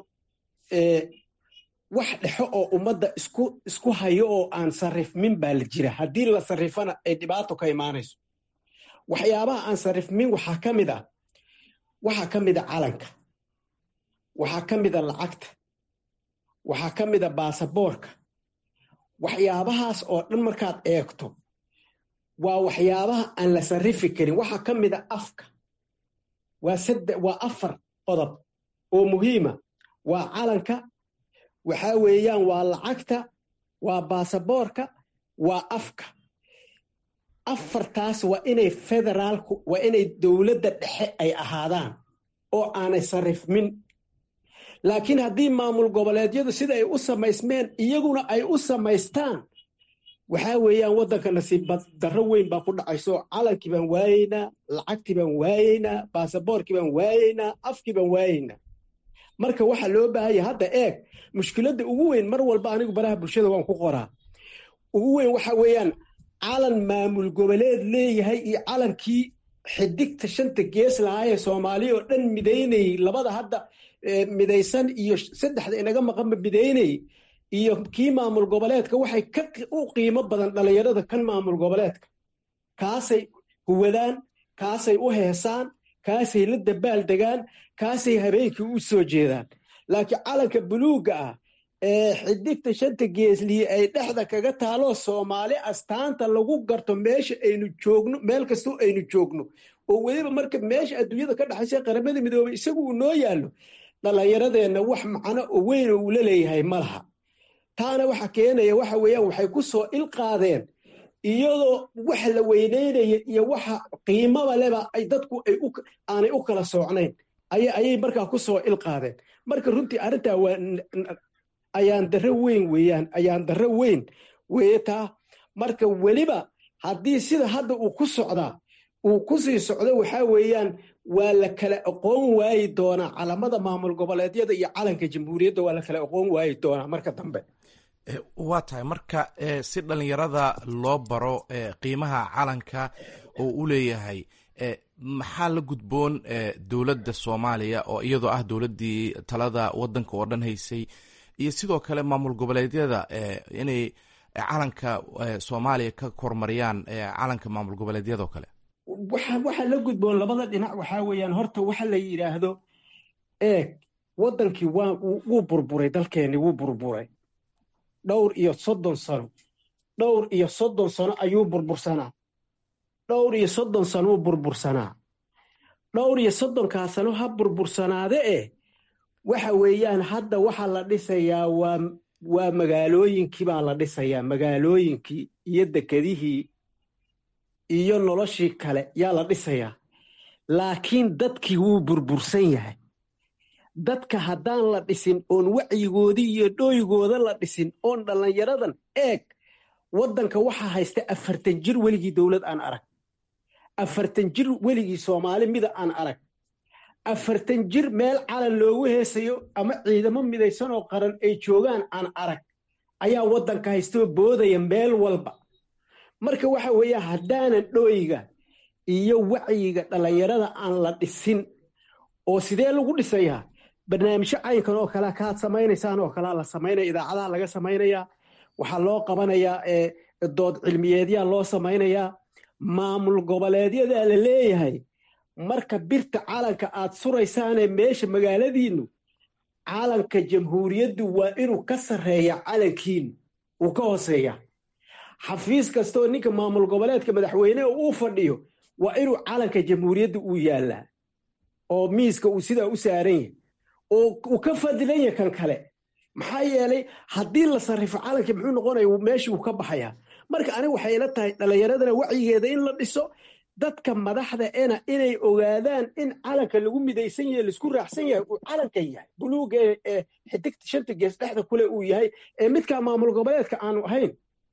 wax dhexo oo ummadda isku isku hayo oo aan sarrifmin baa la jira haddii la sarrifana ay dhibaato ka imaanayso waxyaabaha aan sarrifmin waxaa ka mid ah waxaa ka mid a calanka waxaa ka mid a lacagta waxaa ka mid a baasaboorka waxyaabahaas oo dhan markaad eegto waa waxyaabaha aan la sarrifi karin waxaa ka mid a afka waa sadde waa afar qodob oo muhiima waa calanka waxaa weeyaan waa lacagta waa baasaboorka waa afka afartaas waa inay federaalku waa inay dowladda dhexe ay ahaadaan oo aanay sarrifmin laakiin haddii maamul goboleedyadu sida ay u samaysmeen iyaguna ay u samaystaan waxaa weeyaan waddanka nasiib darro weyn baa ku dhacayso calankii baan waayeynaa lacagtii baan waayeynaa baasaboorkii baan waayeynaa afkii baan waayeynaa marka waxaa loo baahanya hadda eeg mushkiladda ugu weyn mar walba anigu baraha bulshada waan ku qoraa ugu weyn waxa weeyaan calan maamul goboleed leeyahay iyo calankii xidigta shanta gees lahaayee soomaaliya oo dhan midaynayey labada hadda midaysan iyo saddexda inaga maqanba midaynayey iyo kii maamul goboleedka waxay ka u qiimo badan dhallinyarada kan maamul goboleedka kaasay huwadaan kaasay u heesaan kaasay la dabaal degaan kaasay habeenkii u soo jeedaan laakiin calanka buluugga ah ee xidigta shanta geesliye ay dhexda kaga taaloo soomaali astaanta lagu garto meesha aynu joogno meel kastoo aynu joogno oo weliba marka meesha adduunyada ka dhexaysa qaramada midoobey isagu uu noo yaallo dhallinyaradeenna wax macno oo weyn oo uu la leeyahay ma laha taana waxa keenaya waxa weeyaan waxay ku soo ilqaadeen iyadoo wax la weynaynaya iyo waxa qiimaba leba ay dadku ay aanay u kala soocnayn ayay markaa ku soo ilqaadeen marka runtii arrintaa waa ayaan darro weyn weeyaan ayaan darro weyn weeye taa marka weliba haddii sida hadda uu ku socdaa uu ku sii socdo waxaa weeyaan waa la kala aqoon waayi doonaa calamada maamul goboleedyada iyo calanka jamhuuriyadda waa la kala aqoon waayi doonaa marka dambe waa tahay marka si dhallinyarada loo baro qiimaha calanka oo u leeyahay maxaa la gudboon dowladda soomaaliya oo iyadoo ah dowladdii talada waddanka oo dhan haysay iyo sidoo kale maamul goboleedyada inay calanka soomaaliya ka kormariyaan calanka maamul goboleedyadao kale waxaa la gudboon labada dhinac waxaa weeyaan horta waxa la yidhaahdo eeg waddankii wuu burburay dalkeenni wuu burburay dhowr iyo soddon sano dhowr iyo soddon sano ayuu burbursanaa dhowr iyo soddon sanouu burbursanaa dhowr iyo soddonkaa sano ha burbursanaade eh waxa weeyaan hadda waxa la dhisayaa waa waa magaalooyinkii baa la dhisayaa magaalooyinkii iyo dekedihii iyo noloshii kale yaa la dhisayaa laakiin dadkii wuu burbursan yahay dadka haddaan la dhisin oon wacyigoodii iyo dhooygooda la dhisin oon dhallinyaradan eeg waddanka waxaa haysta afartan jir weligii dowlad aan arag afartan jir weligii soomaali mida aan arag afartan jir meel calan loogu heesayo ama ciidamo midaysan oo qaran ay joogaan aan arag ayaa waddanka haystoo boodaya meel walba marka waxa weeye haddaanan dhooyiga iyo wacyiga dhallinyarada aan la dhisin oo sidee lagu dhisayaa barnaamijyo caynkan oo kalea kaad samaynaysaan oo kalea la samaynaya idaacadaha laga samaynayaa waxaa loo qabanayaa dood cilmiyeedyaa loo samaynayaa maamul goboleedyadaa la leeyahay marka birta calanka aad suraysaanee meesha magaaladiinnu calanka jamhuuriyaddu waa inuu ka sarreeya calankiinu uu ka hooseeya xafiis kastoo ninka maamul goboleedka madaxweyneha uu fadhiyo waa inuu calanka jamhuuriyadda uu yaallaa oo miiska uu sidaa u saaran yahay oo uu ka fadilan yahay kan kale maxaa yeelay haddii la sarrifo calankii muxuu noqonaya meeshii uu ka baxayaa marka aniga waxay ila tahay dhallinyaradana wacyigeeda in la dhiso dadka madaxda ena inay ogaadaan in calanka lagu midaysan yahay laisku raacsan yahay uu calanka yahay buluuga ee xidigta shanta gees dhexda kule uu yahay ee midkaa maamul goboleedka aanu ahayn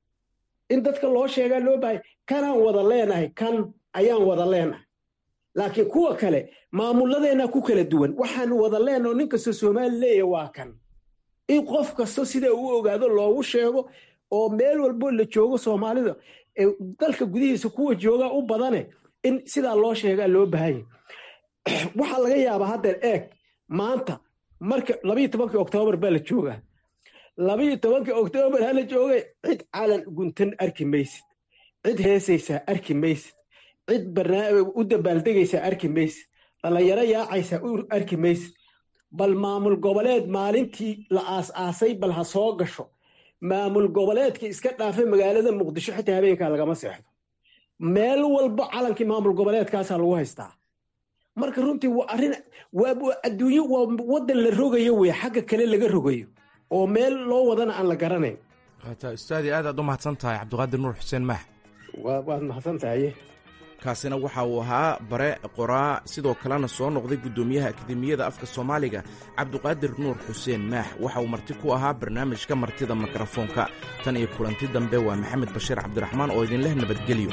in dadka loo sheegaa loo bahay kanaan wada leenahay kan ayaan wada leenahay laakiin kuwa kale maamuladeenna ku kala duwan waxaan wada leenaho nin kastoo soomaali leeya waa kan in qof kasto sida uu ogaado loogu sheego oo meel walbo la joogo soomaalida dalka gudihiisa kuwa joogaa u badane in sidaa loo sheegaa loo bahanya waxaa laga yaabaa haddeer eeg maanta marka labayo tobankii oktoobar baa la joogaa labayo tobankii oktoobar hala joogay cid calan guntan arki maysid cid heesaysaa arki maysid cid u dabaaldegaysaa arki maysid dhallinyaro yaacaysaa arki maysid bal maamul goboleed maalintii la aas-aasay bal ha soo gasho maamul goboleedkii iska dhaafay magaalada muqdisho xitaa habeenkaa lagama seexdo meel walba calankii maamul goboleedkaasaa lagu haystaa marka runtii waa arrin waa adduunyo waa waddan la rogayo wey xagga kale laga rogayo oo meel loo wadana aan la garanayn hata ustaadi aad aad u mahadsan tahay cabdiqaadir nuur xuseen maax waad mahadsan tahay kaasina waxa uu ahaa bare qoraa sidoo kalena soo noqday guddoomiyaha akademiyada afka soomaaliga cabdiqaadir nuur xuseen maax waxa uu marti ku ahaa barnaamijka martida mikrofoonka tan iyo kulanti dambe waa maxamed bashiir cabdiraxmaan oo idinleh nabadgelyo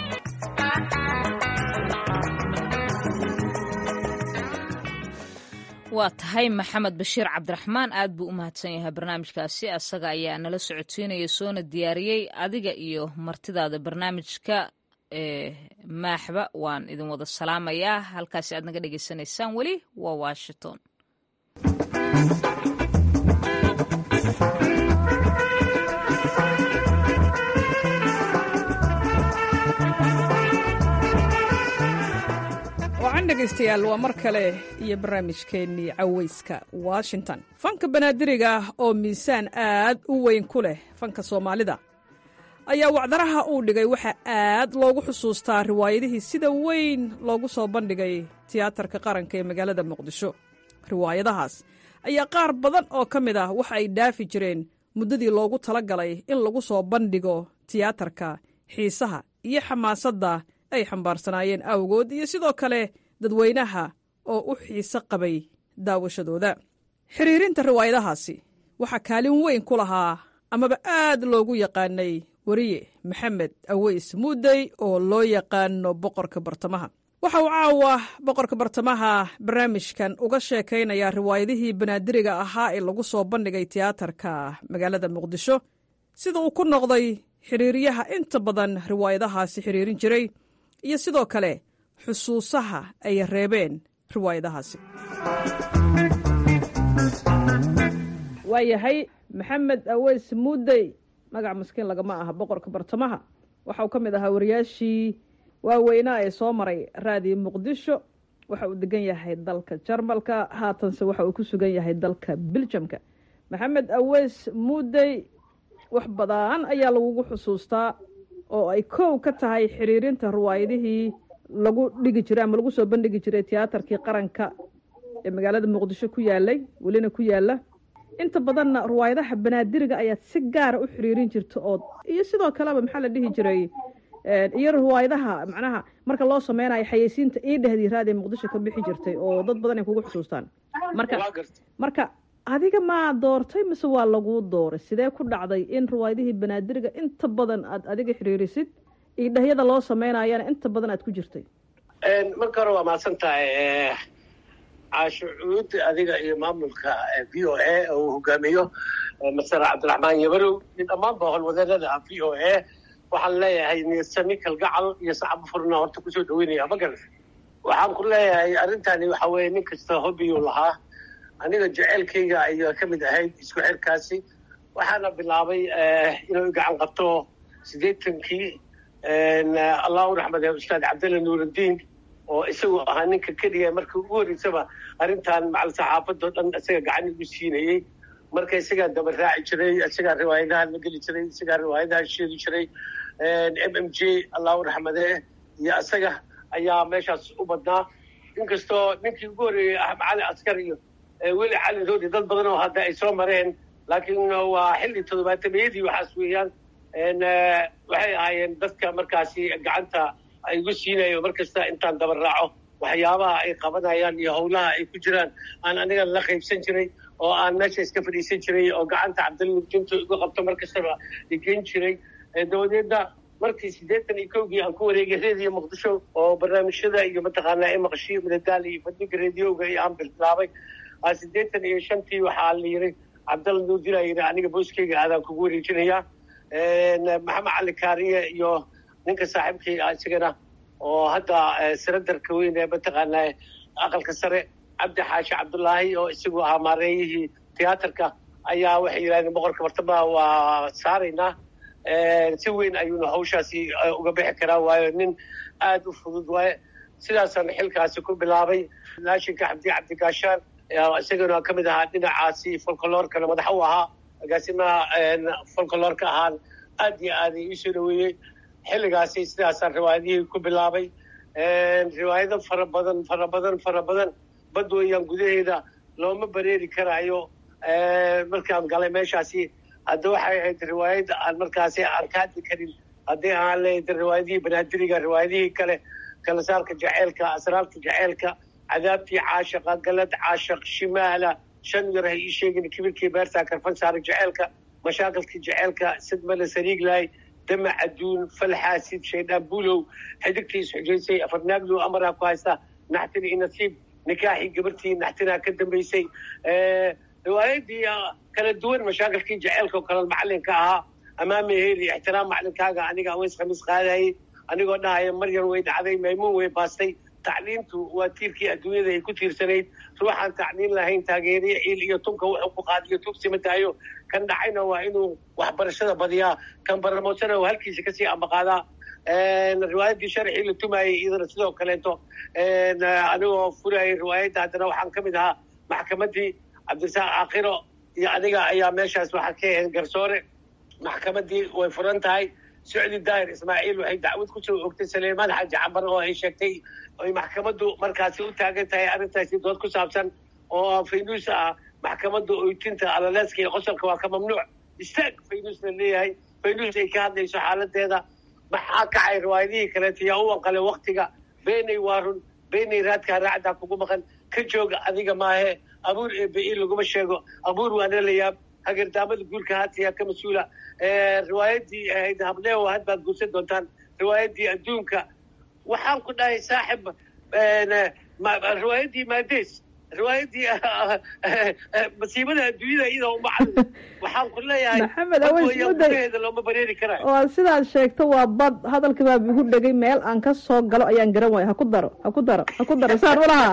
waa tahay maxamed bashiir cabdiraxmaan aad buu u mahadsan yahay barnaamijkaasi asaga ayaa nala socodsiinaya soona diyaariyey adiga iyo martidaada barnaamijka maaxba waan idin wada salaamayaa halkaasi aad naga dhegaysanaysaan weli waa washington wacan dhegaystayaal waa mar kale iyo barnaamijkeennii cawayska washington fanka banaadiriga oo miisaan aad u weyn ku leh fanka soomaalida ayaa wacdaraha uu dhigay waxaa aad loogu xusuustaa riwaayadihii sida weyn loogu soo bandhigay tiyaatarka qaranka ee magaalada muqdisho riwaayadahaas ayaa qaar badan oo ka mid ah waxa ay dhaafi jireen muddadii loogu tala galay in lagu soo bandhigo tiyaatarka xiisaha iyo xamaasadda ay xambaarsanaayeen awgood iyo sidoo kale dadweynaha oo u xiise qabay daawashadooda xiriirinta riwaayadahaasi waxaa kaalin weyn ku lahaa amaba aad loogu yaqaanay weriye maxamed aweys muudey oo loo yaqaano boqorka bartamaha waxa uu caawa boqorka bartamaha barnaamijkan uga sheekaynayaa riwaayadihii banaadiriga ahaa ee lagu soo bandhigay tiyaatarka magaalada muqdisho sida uu ku noqday xiriiryaha inta badan riwaayadahaasi xiriirin jiray iyo sidoo kale xusuusaha ay reebeen riwaayadahaasi waayahay maxamed aweys muudey magac maskiin lagama aha boqorka bartamaha waxa uu ka mid ahaa wariyaashii waaweynaa ee soo maray raadiyo muqdisho waxa uu degan yahay dalka jarmalka haatanse waxa uu ku sugan yahay dalka biljamka maxamed aweys muudey wax badan ayaa lagugu xusuustaa oo ay kow ka tahay xiriirinta riwaayadihii lagu dhigi jiray ama lagu soo bandhigi jiray tiyaatarkii qaranka ee magaalada muqdisho ku yaalay welina ku yaala inta badanna riwaayadaha banaadiriga ayaad si gaara u xiriirin jirta oo iyo sidoo kaleba maxaa la dhihi jiray iyo riwaayadaha macnaha marka loo sameynayo xayeysiinta ii dhehdii raadiya muqdisho ka bixi jirtay oo dad badan ay kugu xusuustaan marka marka adiga maa doortay mise waa laguu dooray sidee ku dhacday in riwaayadihii banaadiriga inta badan aad adiga xiriirisid iyo dhahyada loo sameynayana inta badan aad ku jirtay marka hore waa mahadsan tahay caasho cuud adiga iyo maamulka v o a oo uu hogaamiyo masar cabdiraxmaan yabarow iyo dhammaanba howlwadeennada v o a waxaan leeyahay niyasami kalgacal iyo sacab furna horta kusoo dhaweynaya magal waxaan ku leeyahay arrintani waxa weeye nin kasta hobbiyuu lahaa aniga jeceelkayga ayaa ka mid ahayd isku xirkaasi waxaana bilaabay inuu gacan qabto siddeetankii allah u raxmade ustaad cabdalla nuuraddiin oo isagu ahaa ninka keliya markii ugu horreysaba arrintan macal saxaafadoo dhan isaga gacan igu siinayey marka isagaa daba raaci jiray isagaa riwaayadaha la geli jiray isagaa riwaayadaha sheegi jiray m m j allah u raxmadee iyo isaga ayaa meeshaas u badnaa inkastoo ninkii ugu horreeyey axmed cali askar iyo weli cali roodi dad badan oo hadda ay soo mareen laakiin waa xilli toddobaatameyadii waxaas weeyaan waxay ahaayeen dadka markaasi gacanta ay igu siinayo mar kasta intaan daba raaco waxyaabaha ay qabanayaan iyo howlaha ay ku jiraan aan aniga la qaybsan jiray oo aan meesha iska fadhiisan jiray oo gacanta cabdilmujinto igu qabto mar kastaba igeyn jiray dabadeedna markii siddeetan iyo kowgii aan ku wareegay reediyo muqdisho oo barnaamijyada iyo mataqaanaa imaqshiyo madadaal iyo fadhiga reediyoga iyo aan bilaabay siddeetan iyo shantii waxaa la yiri cabdalla nuurdila yiri aniga booskeyga aadaan kugu wareejinayaa maxamed cali kaariye iyo ninka saaxiibkii isagana oo hadda saradarka weyn ee mataqaanaa aqalka sare cabdi xaashi cabdullaahi oo isagu ahaa maareeyihii tiyaatarka ayaa waxay yidhahdeen boqorka bartamaha waa saaraynaa si weyn ayuuna hawshaasi uga bixi karaa waayo nin aada u fudud waaye sidaasaan xilkaasi ku bilaabay laashinka cabdi cabdigaashaan isagana ka mid ahaa dhinacaasi folkoloorkana madax u ahaa agaasimaha folkoloorka ahaan aad iyo aad iisoo dhaweeyey xilligaasi sidaasaan riwaayadihii ku bilaabay riwaayado fara badan fara badan fara badan bad weeyaan gudaheeda looma bareeri karaayo markaan galay meeshaasi hadda waxay ahayd riwaayad aan markaasi aan ka hadli karin haddii aan leeyahay riwaayadihii banaadiriga riwaayadihii kale kalasaarka jaceylka asraarta jaceylka cadaabtii caashaqa galad caashaq shimaala shan yar ha ii sheegin kibirkii beertaa karfan saara jaceylka mashaakilkii jaceylka sidmale sariiglaay dama caduun falxaasid shaydaan buulow xidigtii isxujaysay afarnaaglow amaraa ku haysta naxtin iyo nasiib nikaaxii gabartii naxtinaa ka dambaysay riwaayadii kala duwan mashaakilkii jaceylka oo kale macalinka ahaa amaame heli ixtiraam macalinkaaga aniga aweys khamiis qaadayay anigoo dhahaya maryar way dhacday maymuun way baastay tacliintu waa tiirkii adduunyada ay ku tiirsanayd ruuxaan tacliin lahayn taageeriya ciil iyo tunka wuxuu ku qaadiyo tugsima tahayo kan dhacayna waa inuu waxbarashada badiyaa kan baramoosana halkiisa kasii ambaqaadaa riwaayaddii sharxii la tumayay iyadana sidoo kaleeto anigoo furayay riwaayadda haddana waxaan ka mid ahaa maxkamaddii cabdirasaaq aakhiro iyo aniga ayaa meeshaas waxaa ka ahayd garsoore maxkamaddii way furan tahay socdi daahir ismaaciil waxay dacwad kusoo ogtay saleymaan xaaji cambar oo ay sheegtay ay maxkamaddu markaasi u taagan tahay arrintaasi dood ku saabsan oo faynuus ah maxkamadda oytinta alaleeska iyo qosolka waa ka mamnuuc istaag faynuus la leeyahay faynuus ay ka hadlayso xaaladeeda maxaa kacay riwaayadihii kaleeto yaa u anqalay waktiga beenay waarun beenay raadkaa raacdaa kugu maqan ka jooga adiga maahe abuur ebe laguma sheego abuur waana la yaab hagardaamada guurka haatiyaa ka mas-uula riwaayaddii ahayd hableeho had baad guursan doontaan riwaayaddii adduunka waxaan ku dhahay saaxib riwaayaddii maadees riwaayaddii masiibada adduunyada iyadoo uma cadin waxaan ku leeyahay maxamed aweys muday gudaheeda looma bareeri karayo waa sidaad sheegto waa bad hadalka baa igu dhegay meel aan ka soo galo ayaan garan waaya ha ku daro ha ku daro ha ku daro saan ulahaa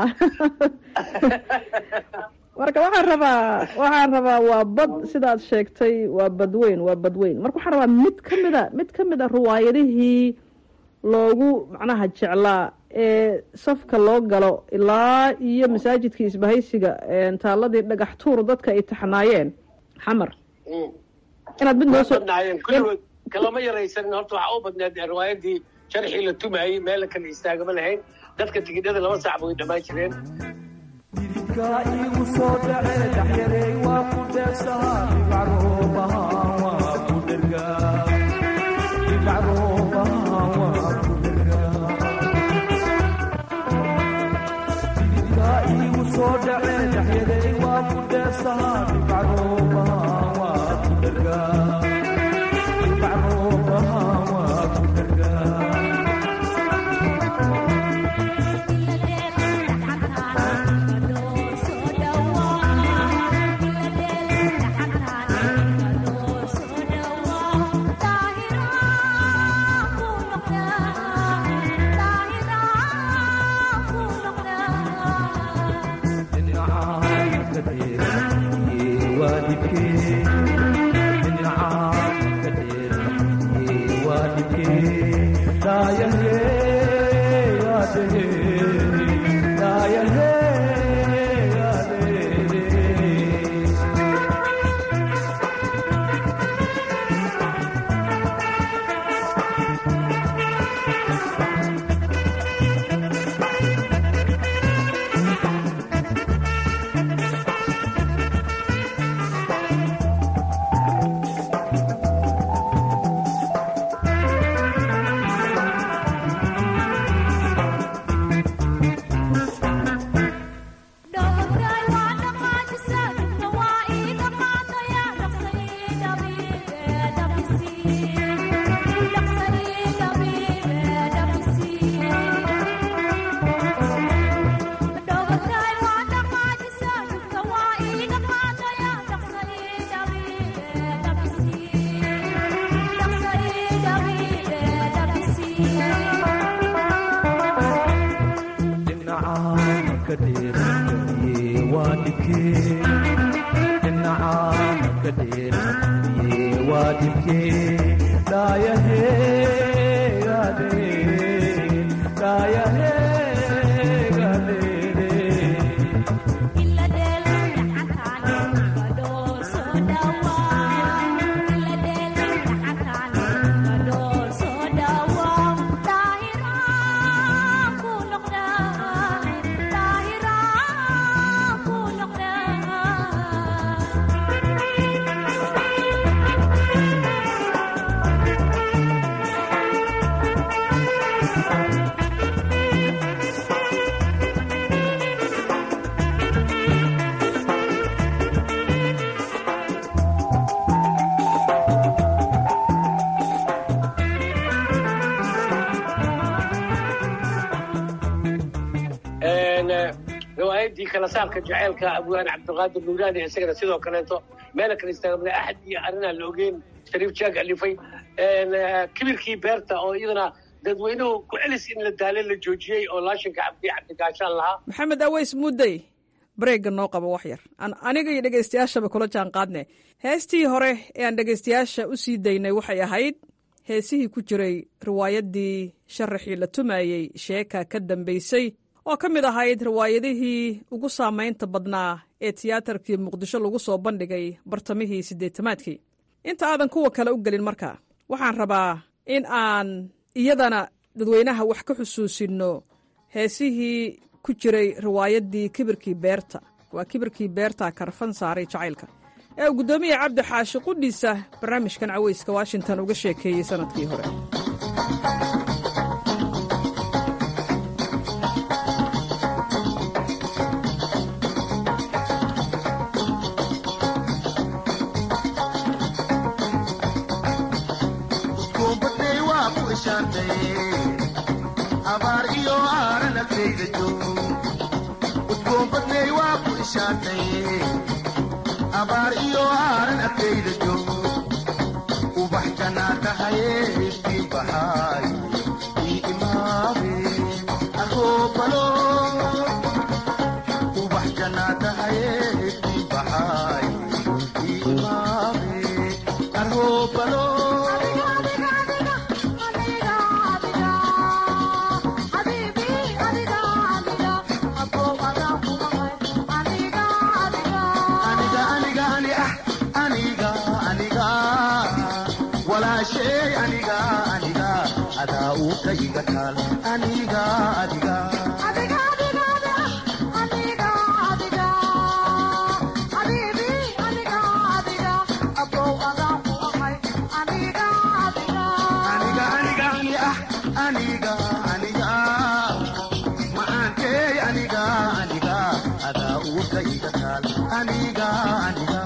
marka waxaan rabaa waxaan rabaa waa bad sidaad sheegtay waa badweyn waa badweyn marka waxaan rabaa mid ka mida mid ka mid a riwaayadihii loogu macnaha jeclaa ee safka loo galo ilaa iyo masaajidkii isbahaysiga taaladii dhagax tuur dadka ay taxnaayeen xamar inaad mid noo soo badnaayeen kulligood kalama yaraysanin horta waxaa u badneed riwaayadii sharxii la tumayey meel kale istaagama lahayn dadka tigidhada laba saacba way dhammaan jireen igu soo dhace dhaxyareey waa ku dheefsahaa dhibacroobaha waa ku dhergaa dhibacroobaha waa ku dhergaa dhididkaa igu soo dhace dhaxyareey waa ku dheefsahaa dhibacroobaha waa ku dhergaa dhibacroobaha waa ku dhergaa riwaayadii kala saarka jaceylka abwaane cabdiqaadir nuuraani isagana sidoo kaleeto meela kale istaagmada axad iyo arrinaan la ogeyn shariif jaag alifay kibirkii beerta oo iyadana dadweynuhu ku celis in la daale la joojiyey oo laashinka cabdi cabdigaashaan lahaa maxamed aweys mudday bareegga noo qabo wax yar aan aniga iyo dhegaystayaashaba kula jaan qaadne heestii hore ee aan dhegaystayaasha u sii daynay waxay ahayd heesihii ku jiray riwaayaddii sharaxii la tumayey sheeka ka dambaysay oo ka mid ahayd riwaayadihii ugu saamaynta badnaa ee tiyaatarkii muqdisho lagu soo bandhigay bartamihii siddeetamaadkii inta aadan kuwa kale u gelin marka waxaan rabaa in aan iyadana dadweynaha wax ka xusuusinno heesihii ku jiray riwaayaddii kibirkii beerta waa kibirkii beerta karfan saaray jacaylka ee uu guddoomiya cabdi xaashi qudhiisa barnaamijkan caweyska washington uga sheekeeyey sannadkii hore abaar iyo aaran agtayda joogo udgoonbadney waa ku ishaantaye abaar iyo aaran agtayda joogo ubax jannaa tahaye iftiin baxaay ii imaabe ahoobalo ubax jannaa tahaye iftiin baxaay ii imaabe ahoobalo walaashay aniga aniga adaa uu ka iga taal aniga adiga aniga aniga macaankey aniga aniga adaa uu ka iga taal aniga aniga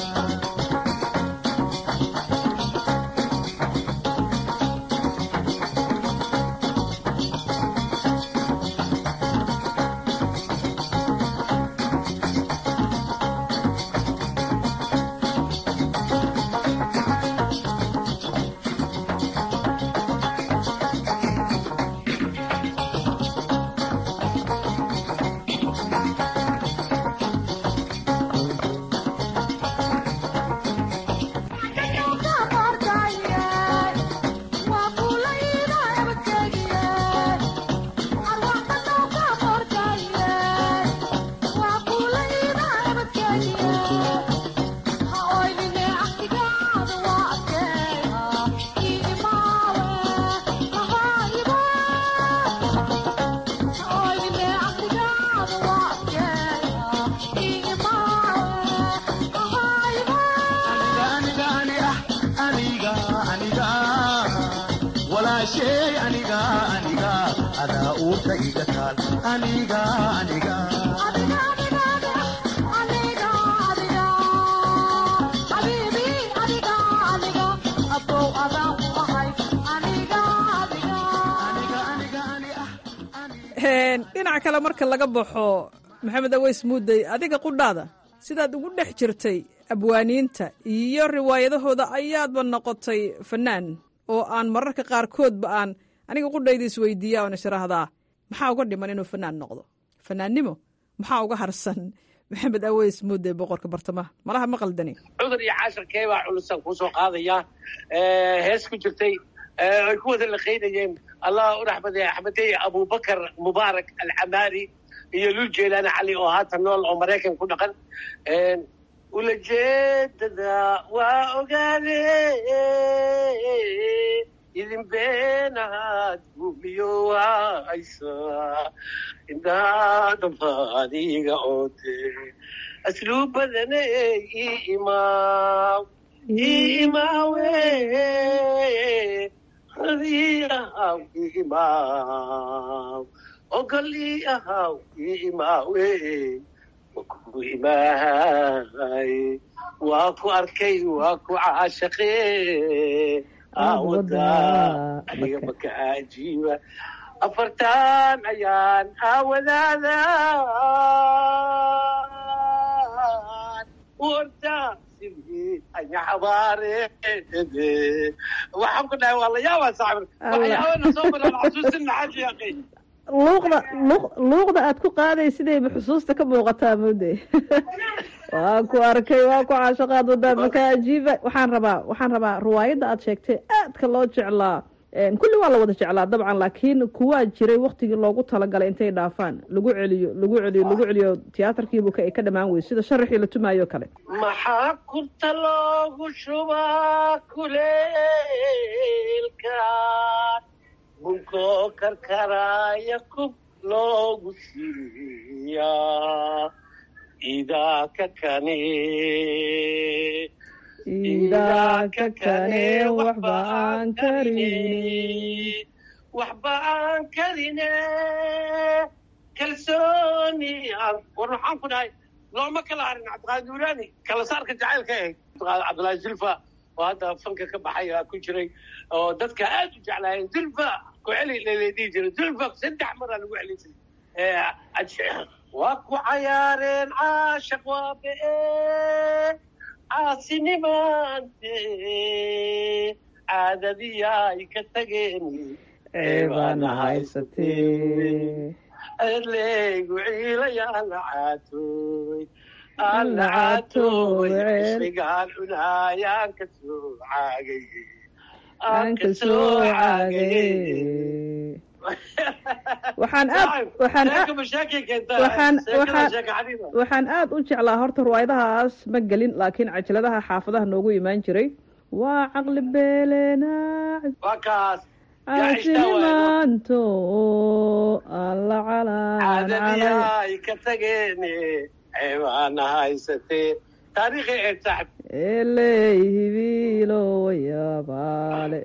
walaashay aniga aniga adaa uurka iga taal aniga aniga dhinaca kale marka laga baxo maxamed aweys muudey adiga qudhaada sidaad ugu dhex jirtay abwaaniinta iyo riwaayadahooda ayaadba noqotay fanaan oo aan mararka qaarkoodba aan aniga qudhayda isweydiiya oon isiraahdaa maxaa uga dhiman inuu fanaan noqdo fanaannimo maxaa uga harsan maxamed aweys muudey boqorka bartamaha malaha ma qaldani cudur iyo caashirkee baa culusan kuu soo qaadaya hees ku jirtay ay ku wada laqaynayeen allah u raxmadey axmedey abubakar mubaarak alcamaari iyo lul jeelaani cali oo haatan nool oo maraykan ku dhaqan ulajeedada waa ogaade idin beenaad gumiyo haysa indhaadambaadiga oode asluubadane ii imaaw ii imaawe radii ahaw ii imaaw ogol ii ahaw ii imaawe waku imaahay waa ku arkay waa ku caashaqe aawada aniga maka ajiiba afartan ayaan aawadaada orda sidii anya xabaarede waxaan ku dhahay waa la yaabaa saaxib waxyaabana soo maraan xasuusin maxaa sheeqay luuqda luuqda aad ku qaaday sidayba xusuusta ka muuqataa mode waa ku arkay waa ku caashaqaad wadaad marka ajiiba waxaan rabaa waxaan rabaa riwaayadda aad sheegtay aadka loo jeclaa kulli waa la wada jeclaa dabcan laakiin kuwaa jiray waktigii loogu talagalay intay dhaafaan lagu celiyo lagu celiyo lagu celiyo tiyaatarkiibu ka ay ka dhammaan weyse sida sharaxii la tumaayo kale maxaa kurta loogu shubaa kuleelka bunkoo karkaraya kub loogu siiyaa idaa ka kane idaa ka kane waxba aan karin waxba aan karine kalsooni aan war maxaan ku dhahay looma kala harin cabdiqaadir duulaani kala saarka jacaylka ahayd cabdillaahi zulfa oo hadda fanka ka baxay aa ku jiray oo dadka aad u jeclaayeen zulfa ku celi laleedhihi jiray zulfa saddex maraa lagu celi jiray waa ku cayaareen caashaq waa be-e caasinimaante caadadiyaay ka tageen ceebaana haysatee adleygu ciilayaan la caatooy aan la caatooy ismigaan cunaayaan ka soo caagay aan ka soo caagay waxaan aad waxaan waxaan waxaan waxaan aad u jeclaa horta riwaayadahaas ma gelin laakiin cajaladaha xaafadaha noogu imaan jiray waa caqli beeleenaac waa kaas caasinimaanto alla calaan caadadiyaay ka tageene ceebaana haysatee taariikhi ee saaxib eley hibiilo wayabaale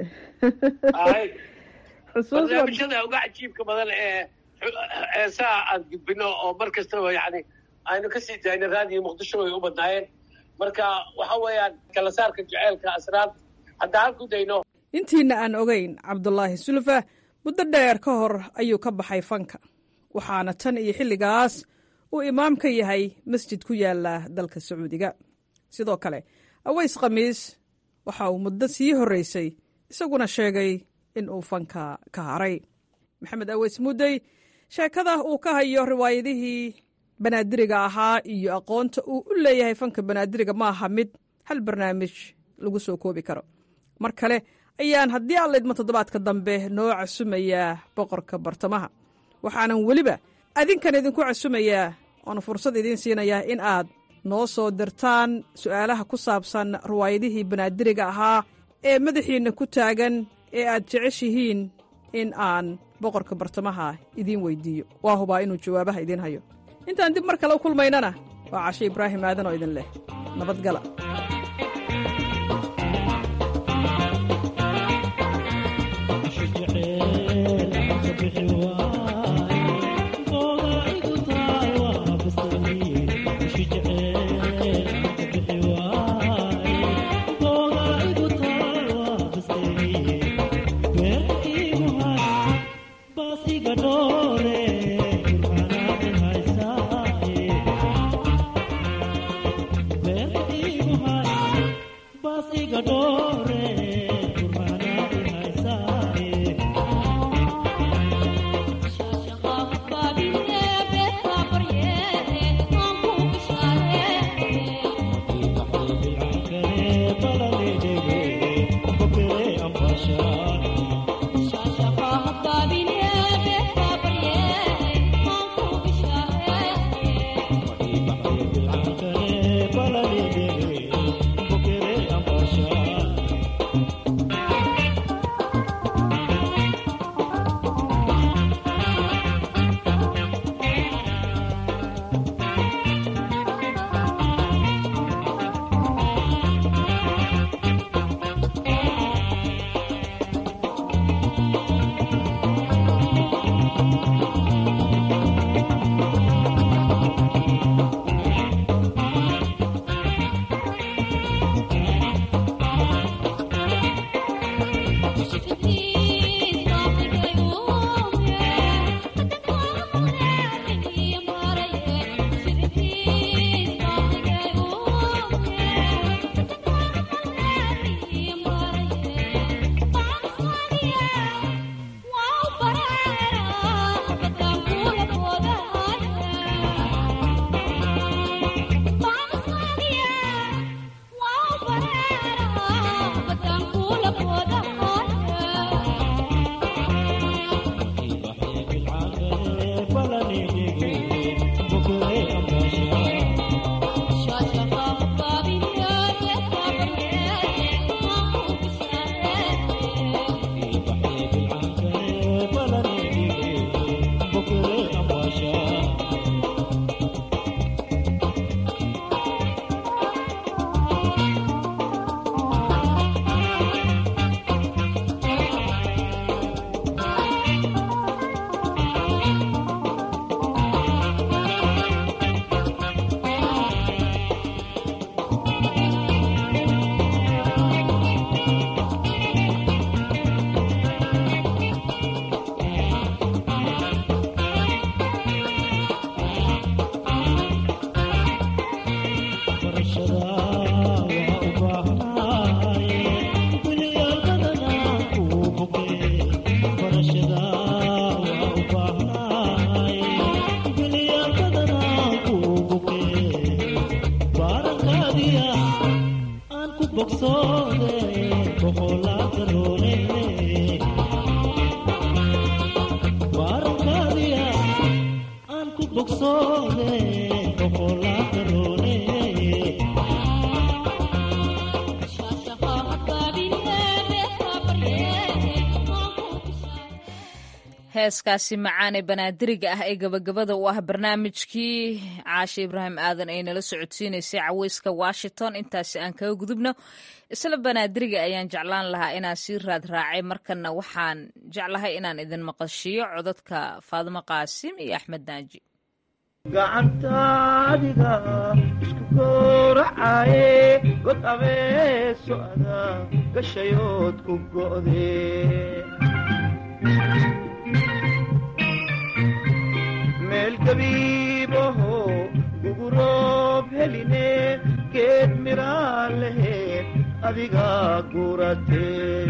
barnaamijyada uga cajiibka badan ee eesaa aan gudbino oo mar kastaba yani aynu kasii daayna raadiyo muqdisho way u badnaayeen marka waxa weeyaan kala saarka jaceylka asraarta haddaan ku dayno intiina aan ogeyn cabdulaahi sulfa muddo dheer ka hor ayuu ka baxay fanka waxaana tan iyo xilligaas uu imaam ka yahay masjid ku yaala dalka sacuudiga sidoo kale aways khamiis waxa uu muddo sii horreysay isaguna sheegay in uu fanka ka haray maxamed aweys muddey sheekada uu ka hayo riwaayadihii banaadiriga ahaa iyo aqoonta uu u leeyahay fanka banaadiriga ma aha mid hal barnaamij lagu soo koobi karo mar kale ayaan haddii aan laydmo toddobaadka dambe noo casumayaa boqorka bartamaha waxaanan weliba adinkan idinku casumayaa oona fursad idiin siinayaa in aad noo soo dirtaan su'aalaha ku saabsan riwaayadihii banaadiriga ahaa ee madaxiinna ku taagan ee aad jeceshihiin in aan boqorka bartamaha idiin weydiiyo waa hubaa inuu jawaabaha idiin hayo intaan dib mar kale u kulmaynana waa cashe ibraahim aadan oo idin leh nabadgala heeskaasi macaan ee banaadiriga ah ee gabagabada u ah barnaamijkii caashe ibraahim aadan ay nala socodsiinaysay caweyska washington intaasi aan kaga gudubno isla banaadiriga ayaan jeclaan lahaa inaan sii raad raacay markana waxaan jeclahay inaan idin maqashiiyo codadka faadimo qaasim iyo axmed naaji gacantaadiga isku gooracaaye god abeeso ada gashayood ku go'de meel gabiibaho guguroob heline geed miraa laheed adiga gurate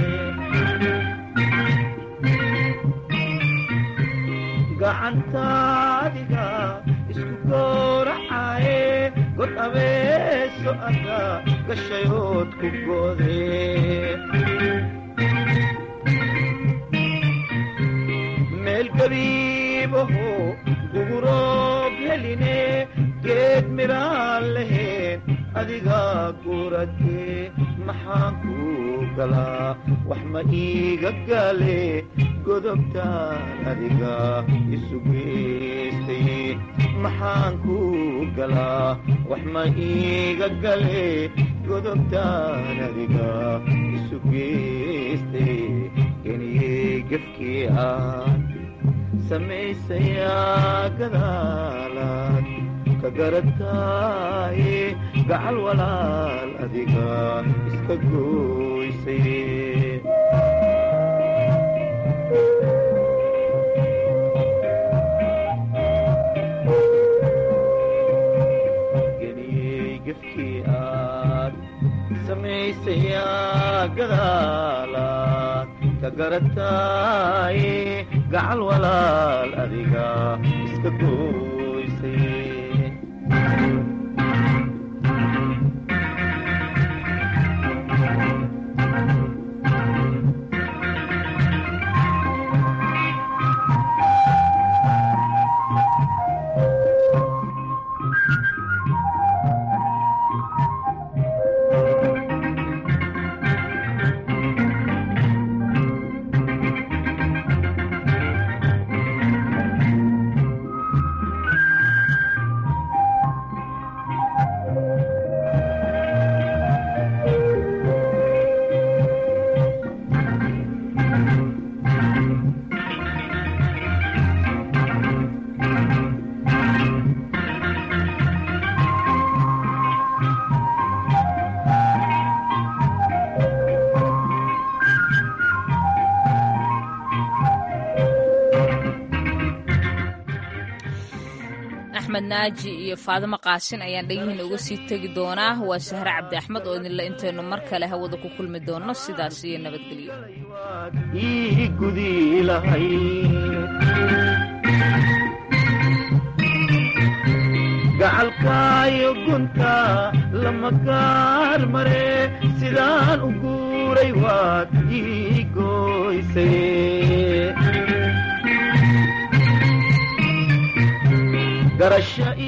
gacantaadiga isku gooracaaye god abeeso ada gashayood ku go'de meel gabiibaho guguroob heline geed miraa laheed adiga gurate maxaan ku galaa wax ma iiga gale godobtaan adiga isu geystay maxaan ku galaa wax ma iiga gale godobtaan adiga isu geystay geniyey gefkii aan samaysayaa gadaalaad ka garataaye gacal walaal adiga iska gooysay geniyey gefkii aad samaysayaa gadaalaad ka garataaye gacal walaal adiga iska gooysay axmed naaji iyo faadimo qaasin ayaan dhegihiina uga sii tegi doonaa waa sahre cabdi axmed oo idinle intaynu mar kale hawada ku kulmi doonno sidaas iyo nabadgelyo ii gudi lahay gacalkaayo gunta lama gaar mare sidaan u guuray waad ii gooysay garasho